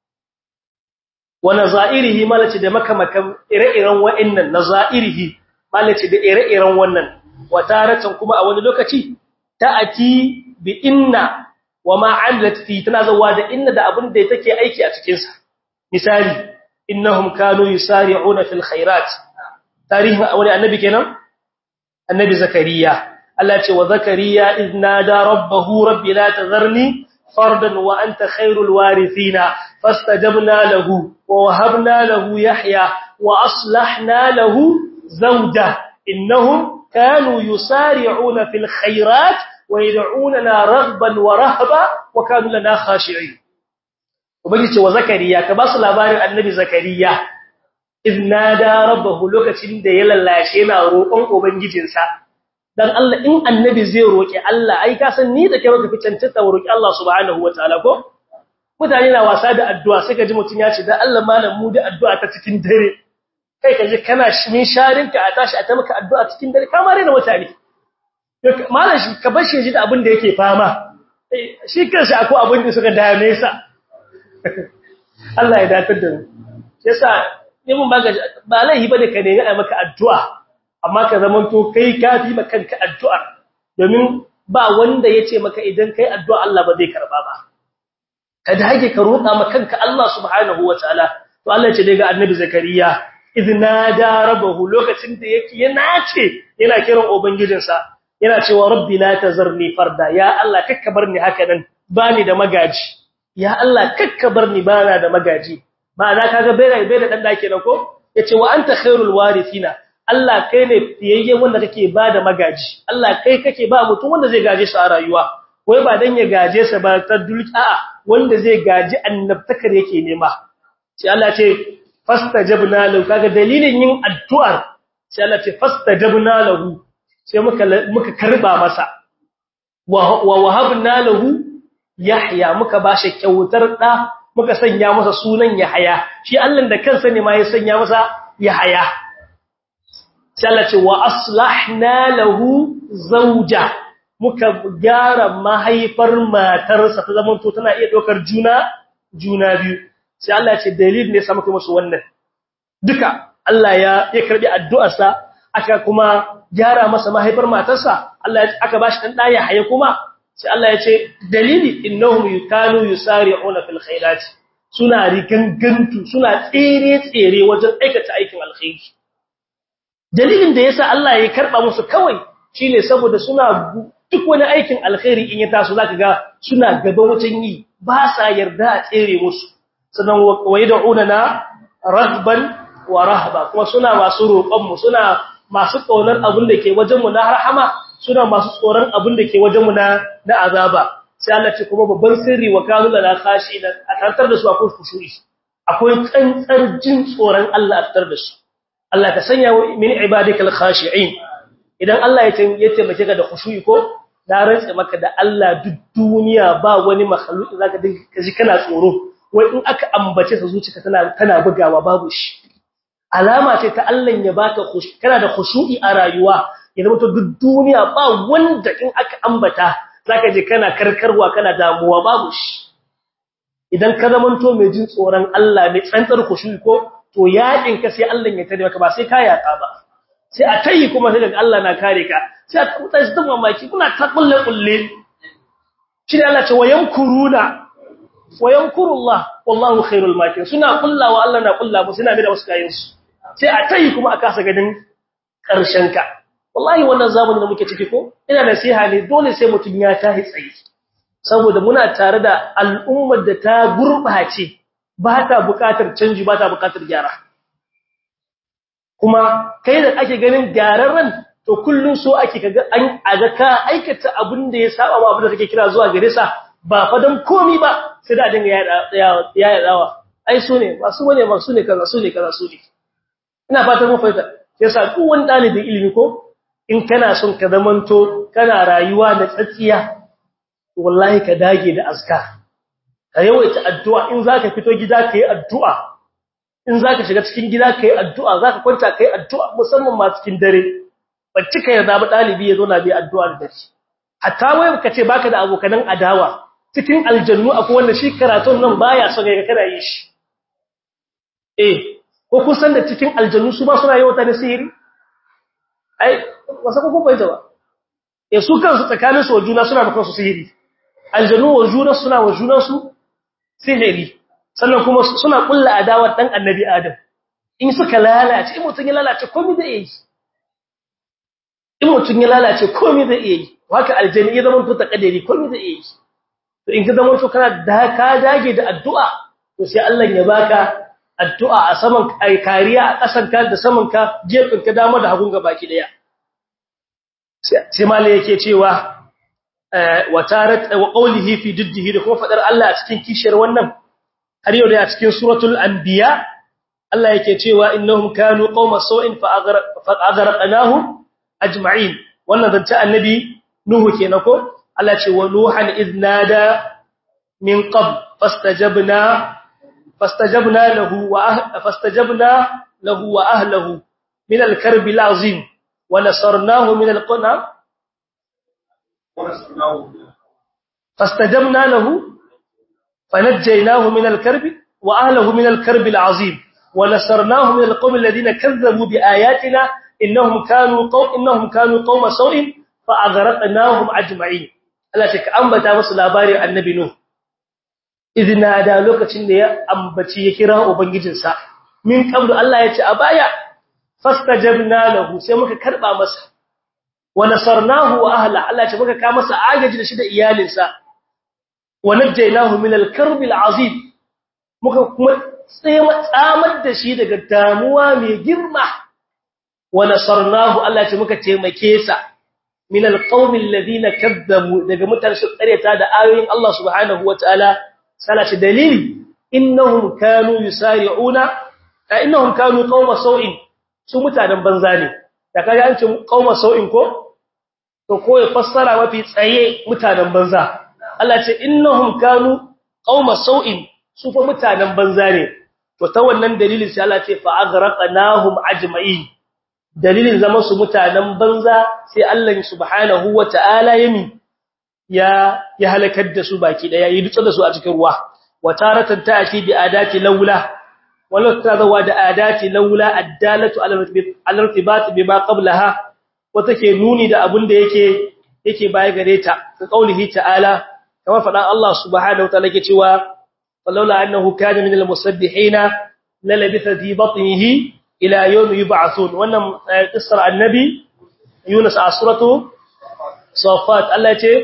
Speaker 1: wa nazairihi malaci da makamakan ire-iren wa'annan nazairihi malaci da ire-iren wannan wataratan kuma a wani lokaci ta'ati bi inna wa ma amilat fi tana zawa da inna da abin da take aiki a cikin sa misali innahum kanu yusari'una fil khairat tarihin wani annabi kenan annabi zakariya Allah ce wa zakariya idnada rabbahu rabbi la tazarni fardan wa anta khairul warithina fastajabna lahu wa wahabna lahu yahya wa aslahna lahu zawja innahum kanu yusari'una fil khairat wa yad'unana raghban wa rahaba wa kanu lana khashi'in ubangiji ce wa zakariya ka basu labarin annabi zakariya iznada rabbahu lokacin da ya lallashe yana roƙon ubangijinsa dan Allah in annabi zai roƙi Allah ai ka san ni da kai baka fi cancanta roƙi Allah subhanahu wataala ko mutane na wasa da addu'a sai ka ji mutun ya ce dan Allah malam mu da addu'a ta cikin dare kai ka ji kana min sharinka a tashi a ta maka addu'a cikin dare kamar da mutane malam shi ka bar shi ji da abin da yake fama shi kansa akwai abin da suka dame sa Allah ya datar da mu yasa ni mun baga ba laihi bane ka nemi a maka addu'a amma ka zamanto kai kafi maka kanka addu'a domin ba wanda yace maka idan kai addu'a Allah ba zai karba ba ka dage ka roƙa maka kanka Allah subhanahu wataala to Allah ya ce daga annabi zakariya idna da rabbahu lokacin da yake ya nace yana kiran ubangijinsa yana cewa rabbi la tazarni farda ya Allah kakka barni haka nan bani da magaji ya Allah kakka barni bana da magaji ma'ana kaga bai bai da dan dake nan ko yace wa anta khairul warithina Allah kai ne fiyayye wanda kake bada magaji Allah kai kake ba mutum wanda zai gaje shi a rayuwa wai ba dan ya gaje sa ba ta dulki a'a wanda zai gaji annabtakar yake nema sai Allah ce fastajabna lahu kaga dalilin yin addu'ar sai Allah ce fastajabna lahu sai muka muka karba masa wa wahabna lahu yahya muka bashi kyautar da muka sanya masa sunan yahya shi Allah da kansa ne ma ya sanya masa yahya sai Allah ce wa aslahna lahu zawja muka gyara mahaifar matarsa ta zaman to tana iya dokar juna juna biyu sai Allah ce dalil ne sa muka musu wannan duka Allah ya ya karbi addu'arsa aka kuma gyara masa mahaifar matarsa Allah aka bashi dan daya haye kuma sai Allah ya ce dalili innahum yukanu yusari'una fil khairati suna rigangantu suna tsere tsere wajen aikata aikin alkhairi dalilin da yasa Allah ya karba musu kawai shine saboda suna duk wani aikin alkhairi in ya taso zaka ga suna gaban wajen yi ba sa yarda a tsere musu sannan wayad'una na rahban wa rahba kuma suna masu roƙon mu suna masu kaunar abin da ke wajen mu na rahama suna masu tsoron abin da ke wajen mu na na azaba sai Allah ce kuma babban sirri wa kanu la khashi a tantar da su akwai khushu'i akwai tsantsar jin tsoron Allah a tantar da su Allah ka sanya min ibadikal khashi'in idan Allah ya taimake ka da khushu'i ko na rantsa maka da Allah duk duniya ba wani makhluki zaka dinga kaji kana tsoro wai in aka ambace sa zuciya tana tana bugawa babu shi alama ce ta Allah ya baka khushu kana da khushu'i a rayuwa ya zama to duk duniya ba wanda in aka ambata zaka je kana karkarwa kana damuwa babu shi idan ka zamanto mai jin tsoron Allah mai tsantsar khushu'i ko to yakin ka sai Allah ya tare maka ba sai ka yaka ba sai a tayi kuma sai daga Allah na kare ka sai a kuta shi tun mamaki kuna ta kulle kulle shi ne Allah ce wayankuruna wayankurullah wallahu khairul makirin suna kullawa Allah na kulla musu suna bi da wasu kayan su sai a tayi kuma a kasa gadin karshen ka wallahi wannan zamanin da muke ciki ko ina nasiha ne dole sai mutun ya tahi tsayi saboda muna tare da al'ummar da ta gurbace ba ta bukatar canji ba ta bukatar gyara kuma kai da ake ganin gyararren to kullun so ake kaga an aga ka aikata abin da ya saba ma abin da kake kira zuwa gare sa ba fa dan komi ba sai da dinga ya ya dawa ai su ne ba su bane ba su ne kaza su ne kaza su ne ina fatan mun fahimta yasa duk wani dalibin ilimi ko in kana son ka zamanto kana rayuwa da tsatsiya wallahi ka dage da azkar ka yawaita addu'a in zaka fito gida ka yi addu'a in zaka shiga cikin gida ka yi addu'a zaka kwanta ka yi addu'a musamman ma cikin dare bacci ka yarda ba dalibi ya zo na bi addu'a da dare hatta wai ka ce baka da abokanan adawa cikin aljannu akwai wanda shi karatun nan baya son ga kana yi shi eh ko kun san da cikin aljannu su ba suna yawata da sihiri ai wasa ko kun bayyana ba eh su kansu tsakanin su juna suna da kansu sihiri aljannu wa juna suna wa juna su sihiri sannan kuma suna kulla adawar dan annabi adam in suka lalace in mutun ya lalace komai zai yi in mutun ya lalace komai zai yi haka aljanni ya zama to takadari komai zai yi to in ka zama to kana da ka dage da addu'a to sai Allah ya baka addu'a a saman kai kariya a kasan ka da saman ka jefin ka dama da hagun ga baki daya sai malai yake cewa wa tarat wa qawlihi fi diddihi da kuma fadar Allah a cikin kishiyar wannan har yau da a cikin suratul anbiya Allah yake cewa innahum kanu qauma sau'in fa aghraqnahum ajma'in wannan zance annabi nuhu kenan ko Allah ce wa nuhan idnada min qabl fastajabna fastajabna lahu wa fastajabna lahu wa ahlihi min al-karb al-azim wa nasarnahu min al-qana fastajabna lahu fanajjaynahu min al-karb wa ahlihi min al-karb al-azim wa nasarnahu min al-qawmi alladhina kazzabu bi ayatina innahum kanu qaw innahum kanu qauma sau'in fa aghraqnahum ajma'in Allah ta ambata musu labarin annabi nuh idina da lokacin da ya ambaci ya kira ubangijinsa min qablu Allah ya ce a baya fastajabna lahu sai muka karba masa wa nasarnahu wa ahla Allah ce muka ka masa agaji da shi da iyalinsa wa najjaynahu min al-karb al-azim muka kuma tsamar da shi daga damuwa mai girma wa nasarnahu Allah ce muka taimake sa min alqawmi alladhina kadzabu daga mutane su tsareta da ayoyin Allah subhanahu wataala salati dalili innahum kanu yusari'una ka innahum kanu qauma sau'in su mutanen banza ne da kaga an ce qauma sau'in ko to ko ya fassara mafi tsaye mutanen banza Allah ce innahum kanu qauma sau'in su fa mutanen banza ne to ta wannan dalilin sai Allah ce fa aghraqnahum ajma'in dalilin zama su mutanen banza sai Allah subhanahu wata'ala yami ya ya halakar da su baki daya yi dutsa da su a cikin ruwa wataratan ta'ati bi adati laula walau tazawa da adati laula addalatu ala irtibat bima qablaha wata ke nuni da abin da yake yake baya gare ta ka kaulihi ta'ala kamar fadan Allah subhanahu wata'ala yake cewa falaula annahu kana min almusabbihina lalabitha fi batnihi ila yawm yub'athun wannan qissar annabi Yunus a suratu Safat Allah ce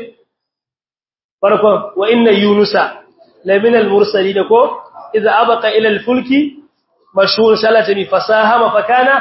Speaker 1: farkon wa inna yunusa lamin al-mursalin ko idza abaqa ila al-fulki mashhur salatani fasahama fakana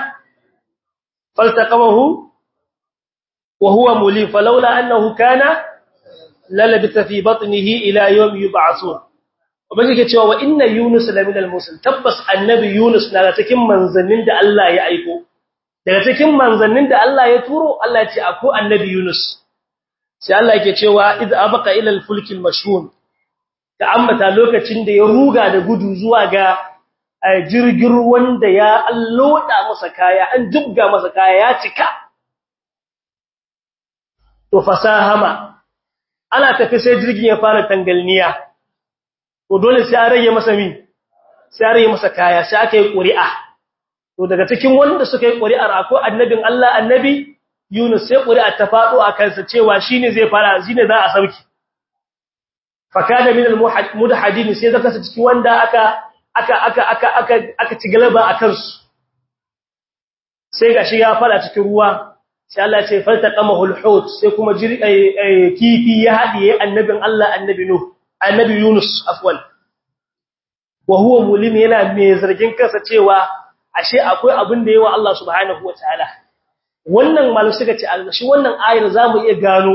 Speaker 1: faltaqamahu wa huwa mulim falawla annahu kana lalabitha fi batnihi ila yawm yub'athun Ubangiji ke cewa wa inna Yunus la minal musul tabbas annabi Yunus na cikin manzannin da Allah ya aiko daga cikin manzannin da Allah ya turo Allah ya ce akwai annabi Yunus sai Allah yake cewa idza abqa ila al-fulk al-mashhun ta ambata lokacin da ya ruga da gudu zuwa ga jirgin ruwan da ya alloda masa kaya an jibga masa kaya ya cika to fasahama ana tafi sai jirgin ya fara tangalniya to dole sai an rage masa mi sai an rage masa kaya sai aka yi ƙuri'a to daga cikin wanda suka yi ƙuri'ar akwai annabin Allah annabi Yunus sai ƙuri'a ta faɗo a kansa cewa shine zai fara shine za a sauki fakada min al-mudahidin sai zaka sa cikin wanda aka aka aka aka aka aka ci galaba a kansu sai gashi ya fara cikin ruwa sai Allah ya ce faltaqamahu al-hut sai kuma kifi ya hadiye annabin Allah annabi Nuh annabi Yunus afwan wa huwa mulim yana mai zargin kansa cewa ashe akwai abin da yawa Allah subhanahu wataala wannan malu suka ce algashi wannan ayar zamu iya gano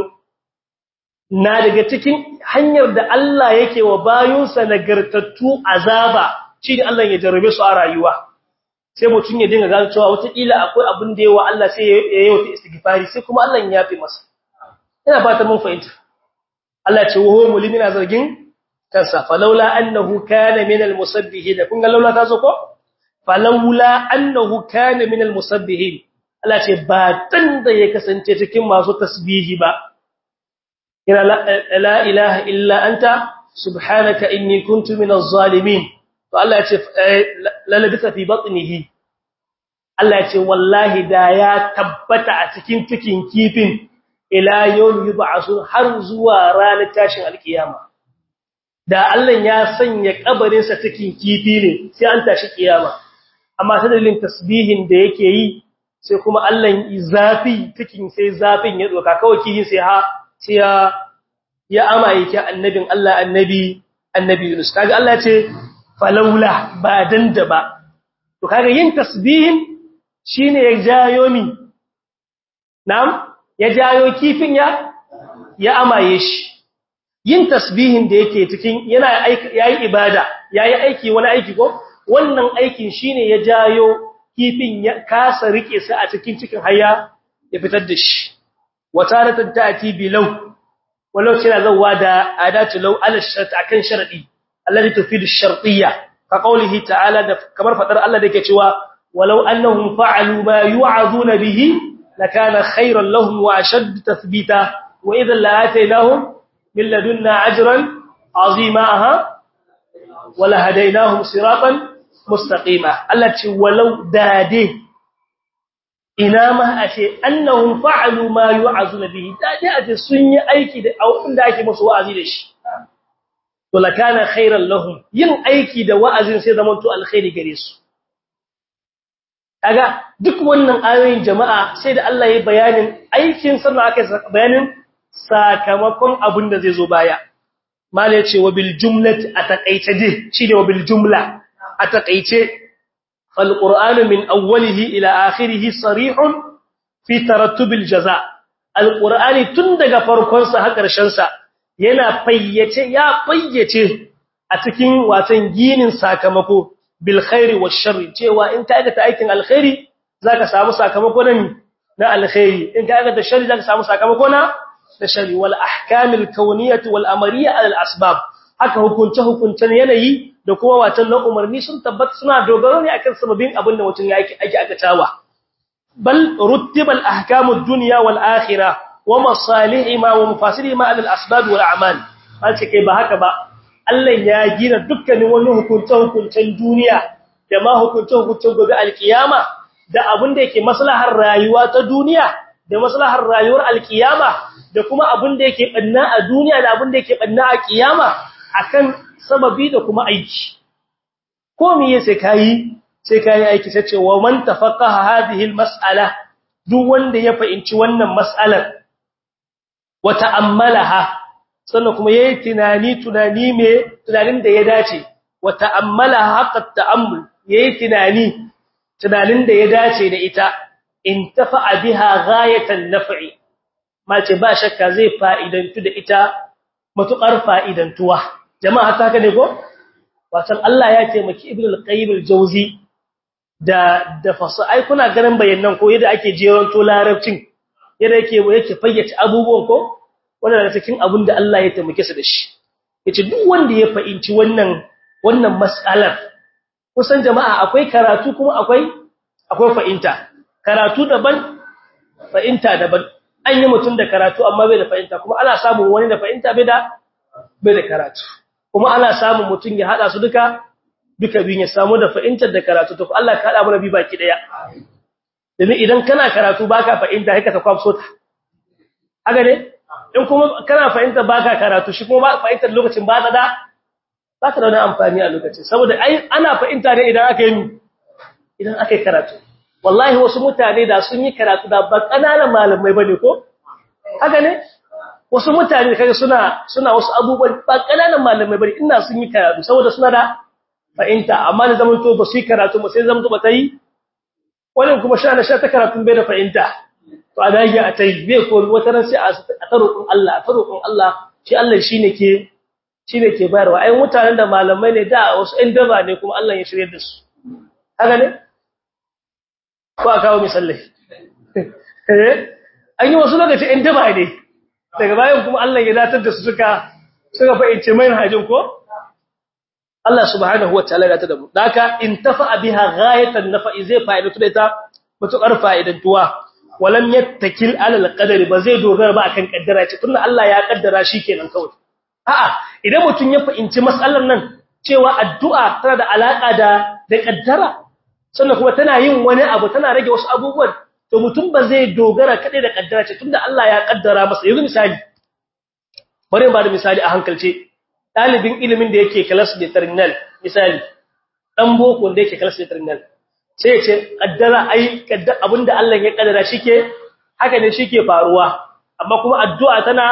Speaker 1: na daga cikin hanyar da Allah yake wa bayunsa nagartattu azaba shi ne Allah ya jarrabe su a rayuwa sai mutum ya dinga gano cewa wataƙila akwai abin da yawa Allah sai ya yi wata istighfari sai kuma Allah ya yafe masa ina fata mun fahimta Allah ce wa mulimi na zargin kansa falawla annahu kana min almusabbihin kun ga laula ta zo ko falawla annahu kana min almusabbihin Allah ce ba dan da ya kasance cikin masu tasbihi ba ina la ilaha illa anta subhanaka inni kuntu minaz zalimin to Allah ya ce lalabisa fi batnihi Allah ya ce wallahi da ya tabbata a cikin cikin kifin ila yawm yub'asun har zuwa ranar tashin alkiyama da Allah ya sanya kabarin sa cikin kifi ne sai an tashi kiyama amma ta dalilin tasbihin da yake yi sai kuma Allah yi zafi cikin sai zafin ya doka kawai kihin sai ha sai ya ya amaye ki annabin Allah annabi annabi Yunus kaga Allah ya ce falaula ba dan da ba to kaga yin tasbihin shine ya jayo mi na'am ya jayo kifin ya ya amaye shi yin tasbihin da yake cikin yana yayi ibada yayi aiki wani aiki ko wannan aikin shine ya jayo kifin ya kasa rike sa a cikin cikin haya ya fitar da shi wataratan ta'ati bilaw walau kina zawa da adatu law ala shart akan sharadi alladhi tufidu ash-shartiyya ka qawlihi ta'ala da kamar fadar Allah da yake cewa walau annahum fa'alu ma yu'azuna bihi lakana khayran lahum wa ashadd tathbita wa idhan la'ataynahum min ladunna ajran 'azima wala hadaynahum siratan mustaqima Allah ce walau dade ina ma ashe annahum fa'alu ma yu'azuna bihi dade aje sun yi aiki da abin da ake musu wa'azi da shi to lakana khairan lahum yin aiki da wa'azin sai zaman to alkhairi gare su kaga duk wannan ayoyin jama'a sai da Allah ya bayanin aikin sannan aka bayanin sakamakon abin da zai zo baya mala yace wa bil jumlati ataqaice dai shine wa bil jumla ataqaice fal qur'anu min awwalihi ila akhirih sarihun fi tarattub al jaza al qur'ani tun daga farkon sa har karshen sa yana fayyace ya fayyace a cikin watan ginin sakamako bil khairi wash sharri cewa in ka aikata aikin alkhairi zaka samu sakamako na na alkhairi in ka aikata sharri zaka samu sakamako na da shari wal ahkamil kauniyati wal amariyya al asbab haka hukunce hukuncen yanayi da kuma watan na umarni sun tabbata suna dogaro ne akan sababin abin da mutum yake ake akatawa bal ruttibal ahkamud dunya wal akhirah wa masalihima wa mafasidihima al asbab wal a'mal ce kai ba haka ba Allah ya gina dukkanin wani hukunce hukuncen duniya da ma hukunce hukuncen gobe alkiyama da abin da yake maslahar rayuwa ta duniya da maslahar rayuwar alkiyama da kuma abin da yake banna a duniya da abin da yake banna a kiyama akan sababi da kuma aiki ko me sai kai sai kai aiki sai ce wa man tafaqaha hadhihi almas'ala duk wanda ya fahimci wannan mas'alar wa ta'ammalaha sannan kuma yayi tunani tunani me tunanin da ya dace wa ta'ammalaha haqqa ta'ammul yayi tunani tunanin da ya dace da ita intafa biha ghayatan naf'i mace ba shakka zai fa'idantu da ita matukar fa'idantuwa jama'a ta haka ne ko watan Allah ya taimaki ibn al-qayyim al-jawzi da da fasa ai kuna ganin bayanan ko yadda ake jeron to larabcin yadda yake yake fayyace abubuwan ko wannan daga cikin abin da Allah ya taimake su da shi yace duk wanda ya fahimci wannan wannan mas'alar kusan jama'a akwai karatu kuma akwai akwai fahimta karatu daban fahimta daban an yi mutum da karatu amma bai da fahimta kuma ana samun wani da fahimta bai da bai da karatu kuma ana samun mutum ya hada su duka duka biyun ya samu da fahimtar da karatu to Allah ka hada mu nabi baki daya domin idan kana karatu baka fahimta haka ta kwafso ta haka ne in kuma kana fahimta baka karatu shi kuma fahimtar lokacin ba ta da ba ta da wani amfani a lokacin saboda ai ana fahimta ne idan aka yi idan aka yi karatu wallahi wasu mutane da sun yi karatu da ba kananan malamai bane ko haka ne wasu mutane kaga suna suna wasu abubuwan ba kananan malamai bane ina sun yi karatu saboda suna da fahimta amma da zaman to ba su yi karatu ba sai zaman to ba ta yi wannan kuma sha na sha ta karatu bai da fahimta to a dage a tai bai ko wata ran sai a tarukun Allah a tarukun Allah shi Allah shine ke shine ke bayarwa ai mutanen da malamai ne da wasu ɗan daba ne kuma Allah ya shirye da su haka ne ko a kawo misalai an yi wasu lokaci in daba ne daga bayan kuma Allah ya datar da su suka suka fahimci mai hajin ko Allah subhanahu wataala ya tada mu daka in tafa biha ghayatan nafa'i zai fa'idatu da ita mutukar fa'idantuwa walam yattakil ala alqadari ba zai dogara ba akan kaddara ce tunda Allah ya kaddara kenan kawai a'a idan mutun ya fahimci matsalar nan cewa addu'a tana da alaka da da kaddara sannan kuma tana yin wani abu tana rage wasu abubuwan to mutum ba zai dogara kadai da kaddara ce tunda Allah ya kaddara masa yanzu misali bari ba da misali a hankalce dalibin ilimin da yake class de terminal misali dan boko da yake class de terminal sai ya ce kaddara ai kaddara abinda Allah ya kaddara shike haka ne shike faruwa amma kuma addu'a tana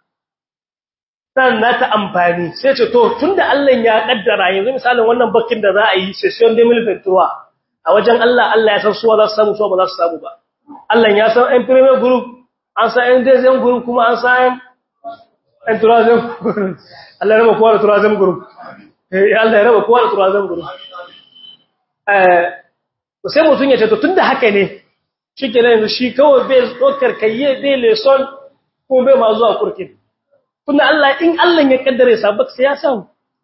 Speaker 1: tana ta amfani sai ce to tunda Allah ya kaddara yanzu misalin wannan bakin da za a yi session de milventura a wajen Allah Allah ya san suwa za su samu suwa ba za su samu ba Allah ya san ɗan premier group an san ɗan deuxième group kuma an san ɗan troisième Allah ya raba kowa da troisième group eh Allah ya raba kowa da troisième group eh sai mutun ya ce to tunda haka ne shikenan yanzu shi kawai bai dokar kayye bai leson ko bai ma zuwa kurkin tunda Allah in Allah ya kaddare sabak sai ya samu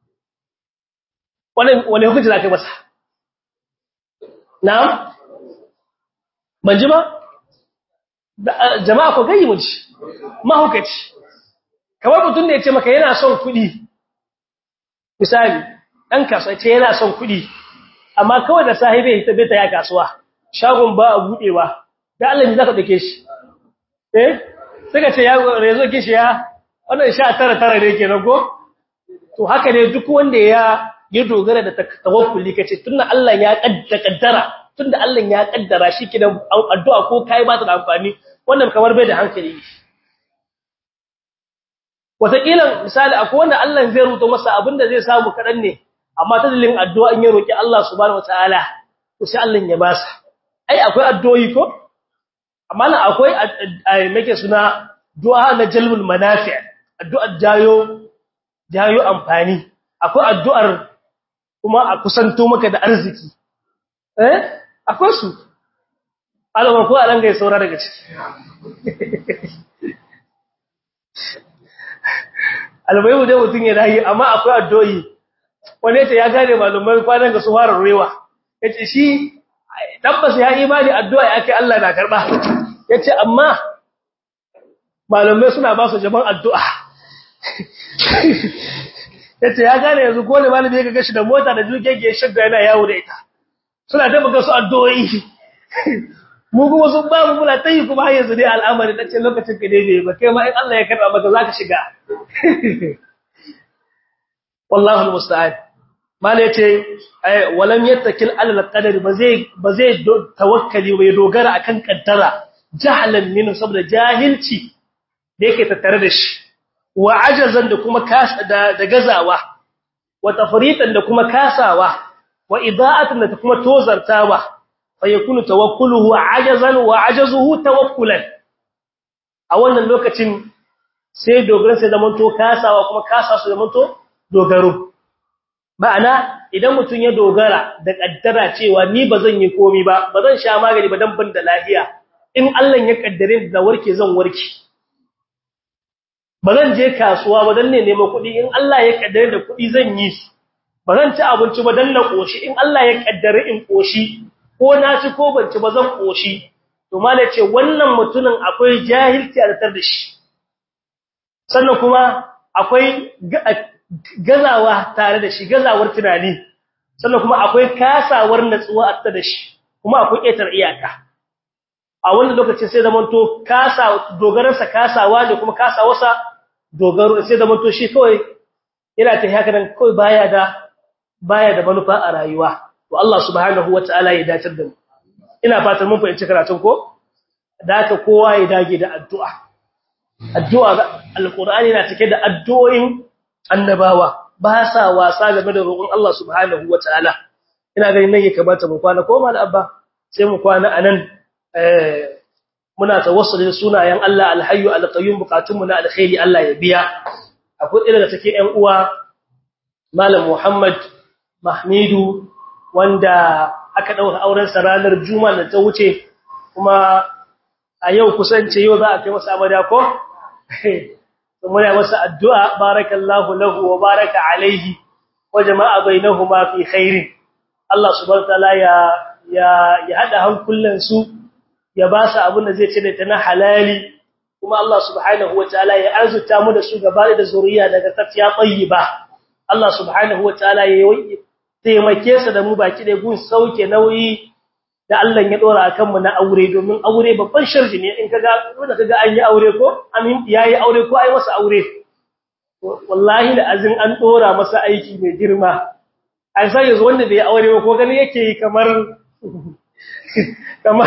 Speaker 1: wani wani hukunci zaka masa na'am ban ji ba jama'a ko gayi mu ji mahukaci kamar mutum ne ya ce maka yana son kuɗi misali ɗan kasuwa ce yana son kuɗi amma kawai da sahibi ita bai ta ya kasuwa shagon ba a buɗewa da Allah ne zaka dake shi eh suka ce ya rezo kishi ya wannan sha tara tara ne kenan ko to haka ne duk wanda ya ya dogara da tawakkuli kace tunda Allah ya kaddara tunda Allah ya kaddara shi kidan addu'a ko kai ba ta da amfani wannan kamar bai da hankali wataƙila misali akwai wanda Allah zai rubuta masa abinda zai samu kaɗan ne amma ta dalilin addu'a in ya roƙi Allah subhanahu wataala to sai Allah ya basa ai akwai addu'o'i ko amma na akwai make suna du'a na jalbul manafi' addu'ar jayo jayo amfani akwai addu'ar kuma a kusanto maka da arziki eh akwai su alama ko a ranga ya saura daga ciki albayu dai mutun ya rayi amma akwai addu'o'i wani yace ya gane malumai kwanan ga su fara ruwa yace shi tabbas ya imani addu'a yake Allah na karba yace amma malumai suna ba su jaban addu'a yace ya gane yanzu ko ne malami ya ga shi da mota da jugege shadda yana yawo da ita suna da buga su addu'o'i mu kuma sun ba mu muna tayi kuma har yanzu dai al'amari dace lokacin ka dai ba kai ma in Allah ya karba maka zaka shiga wallahi almusta'an mala yace ay walam yattakil ala alqadari ba zai ba zai tawakkali ba ya dogara akan kaddara jahlan min saboda jahilci da yake tattare da shi wa ajazan da kuma kasa da, da gazawa wa tafritan da kuma kasawa wa ida'atan da kuma tozartawa fa yakunu tawakkuluhu ajazan wa ajazuhu tawakkulan a wannan lokacin sai dogaran sai zamanto kasawa kuma kasa su zamanto dogaro ma'ana idan mutum ya dogara da kaddara cewa ni bazan yi komi ba bazan sha magani ba dan ban da lafiya in Allah ya kaddare da warke zan warke bazan je kasuwa ba dan ne neman kuɗi in Allah ya kaddare da kuɗi zan yi su bazan ci abinci ba dan na koshi in Allah ya kaddare in koshi ko na ci ko ban ci ba zan koshi to malai ce wannan mutumin akwai jahilci a tar da shi sannan kuma akwai gazawa tare da shi gazawar tunani sannan kuma akwai kasawar natsuwa a tar da shi kuma akwai ƙetar iyaka a wannan lokacin sai zamanto kasa dogaransa kasawa ne kuma kasawarsa dogaro sai zamanto shi kawai yana ta haka nan kawai baya da baya da manufa a rayuwa to Allah subhanahu wataala ya dace da mu ina fatan mun fahimci karatun ko da haka kowa ya dage da addu'a addu'a alqur'ani na cike da addu'o'in annabawa ba sa wasa game da roƙon Allah subhanahu wataala ina ganin nan ya kamata mu kwana ko mal abba sai mu kwana anan eh muna tawassuli da sunayen Allah alhayyu alqayyum bukatun mu na alkhairi Allah ya biya akwai irin da take ƴan uwa malam Muhammad Mahmidu wanda aka dauka auren sa ranar juma'a da ta wuce kuma a yau kusance yau za a kai masa amada ko muna masa addu'a barakallahu lahu wa baraka alaihi wa jama'a bainahuma fi khairin Allah subhanahu wataala ya ya ya hada hankulan su ya ba su abin da zai ce da ta na halali kuma Allah subhanahu wataala ya arzuta mu da su gaba da zuriya daga tafiya tayyiba Allah subhanahu wataala ya yi taimake su da mu baki da gun sauke nauyi da Allah ya dora akan mu na aure domin aure babban sharji ne in kaga wanda kaga an yi aure ko amin yayi aure ko ai masa aure wallahi da azin an dora masa aiki mai girma ai sai yanzu wanda bai aure ba ko gani yake yi kamar kamar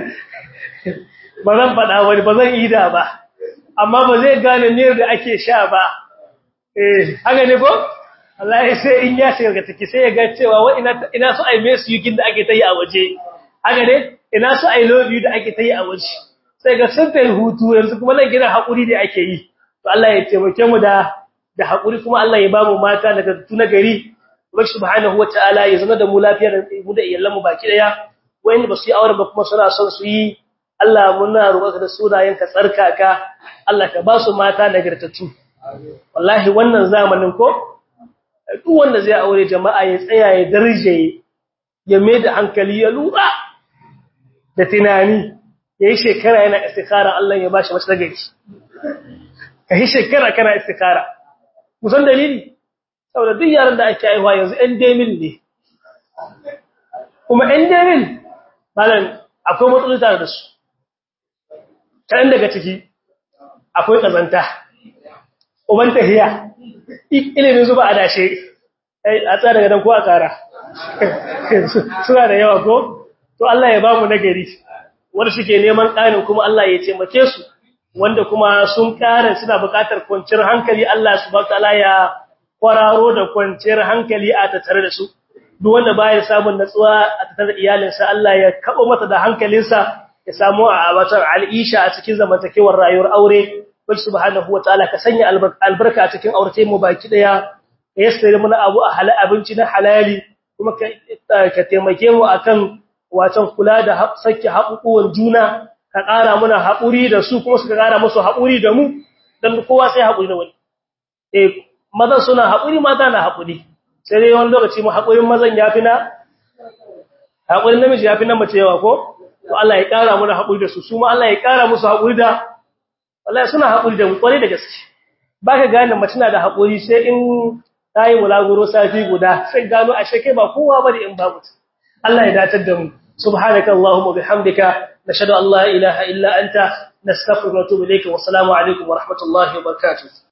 Speaker 1: ba zan faɗa wani ba zan yi da ba amma ba zai gane ne da ake sha ba eh haka ne ko Allah sai in ya shiga ga take sai ya ga cewa wa ina ina so ai mesu yukin da ake tayi a waje haka ne ina so ai love you da ake tayi a waje sai ga sun tayi hutu yanzu kuma nan gidan hakuri da ake yi to Allah ya taimake mu da da hakuri kuma Allah ya ba mu mata daga tuna gari ubangi subhanahu wataala ya zama da mu lafiyar mu da iyalan mu baki daya wayanda ba su yi aure ba kuma suna son su yi Allah muna roƙa da sunayenka tsarkaka Allah ka ba su mata nagartattu wallahi wannan zamanin ko duk wanda zai aure jama'a ya tsaya ya darje ya mai da hankali ya lura da tunani yayi shekara yana istikhara Allah ya bashi mace nagari kai shekara kana istikhara musan dalili saboda duk yaran da ake aiwa yanzu ɗan demil ne kuma ɗan demil malam akwai matsaloli tare da su kan daga ciki akwai kazanta uban tahiya ilimin zuba a dashe a tsara daga dan ko a kara suna da yawa ko to Allah ya bamu nagari wanda suke neman ƙarin kuma Allah ya taimake su wanda kuma sun ƙara suna buƙatar kwanciyar hankali Allah subhanahu wataala ya kwararo da kwanciyar hankali a tattare da su duk wanda baya samun natsuwa a tattare da iyalinsa Allah ya kabo mata da hankalinsa ya samu a watar al'isha a cikin zamantakewar rayuwar aure wacce subhanahu wataala ka sanya albarka a cikin aurate mu baki daya ka yassare mana abu a halal abinci na halali kuma ka taimake mu akan watan kula da sake haƙuƙuwan juna ka ƙara muna haƙuri da su kuma suka ƙara musu haƙuri da mu dan kowa sai haƙuri da wani eh mazan suna haƙuri mata na haƙuri sai dai wani lokaci mu haƙurin mazan yafi na haƙurin namiji yafi na mace yawa ko to Allah ya ƙara mana haƙuri da su su ma Allah ya ƙara musu haƙuri da wallahi suna haƙuri da mu ƙware da gaske baka gane mace na da haƙuri sai in tayi mulaguro safi guda sai gano a shekai ba kowa bane in babu Allah ya datar da mu subhanaka allahumma bihamdika nashhadu an la ilaha illa anta nastaghfiruka wa natubu ilayka wa assalamu alaikum wa rahmatullahi wa barakatuh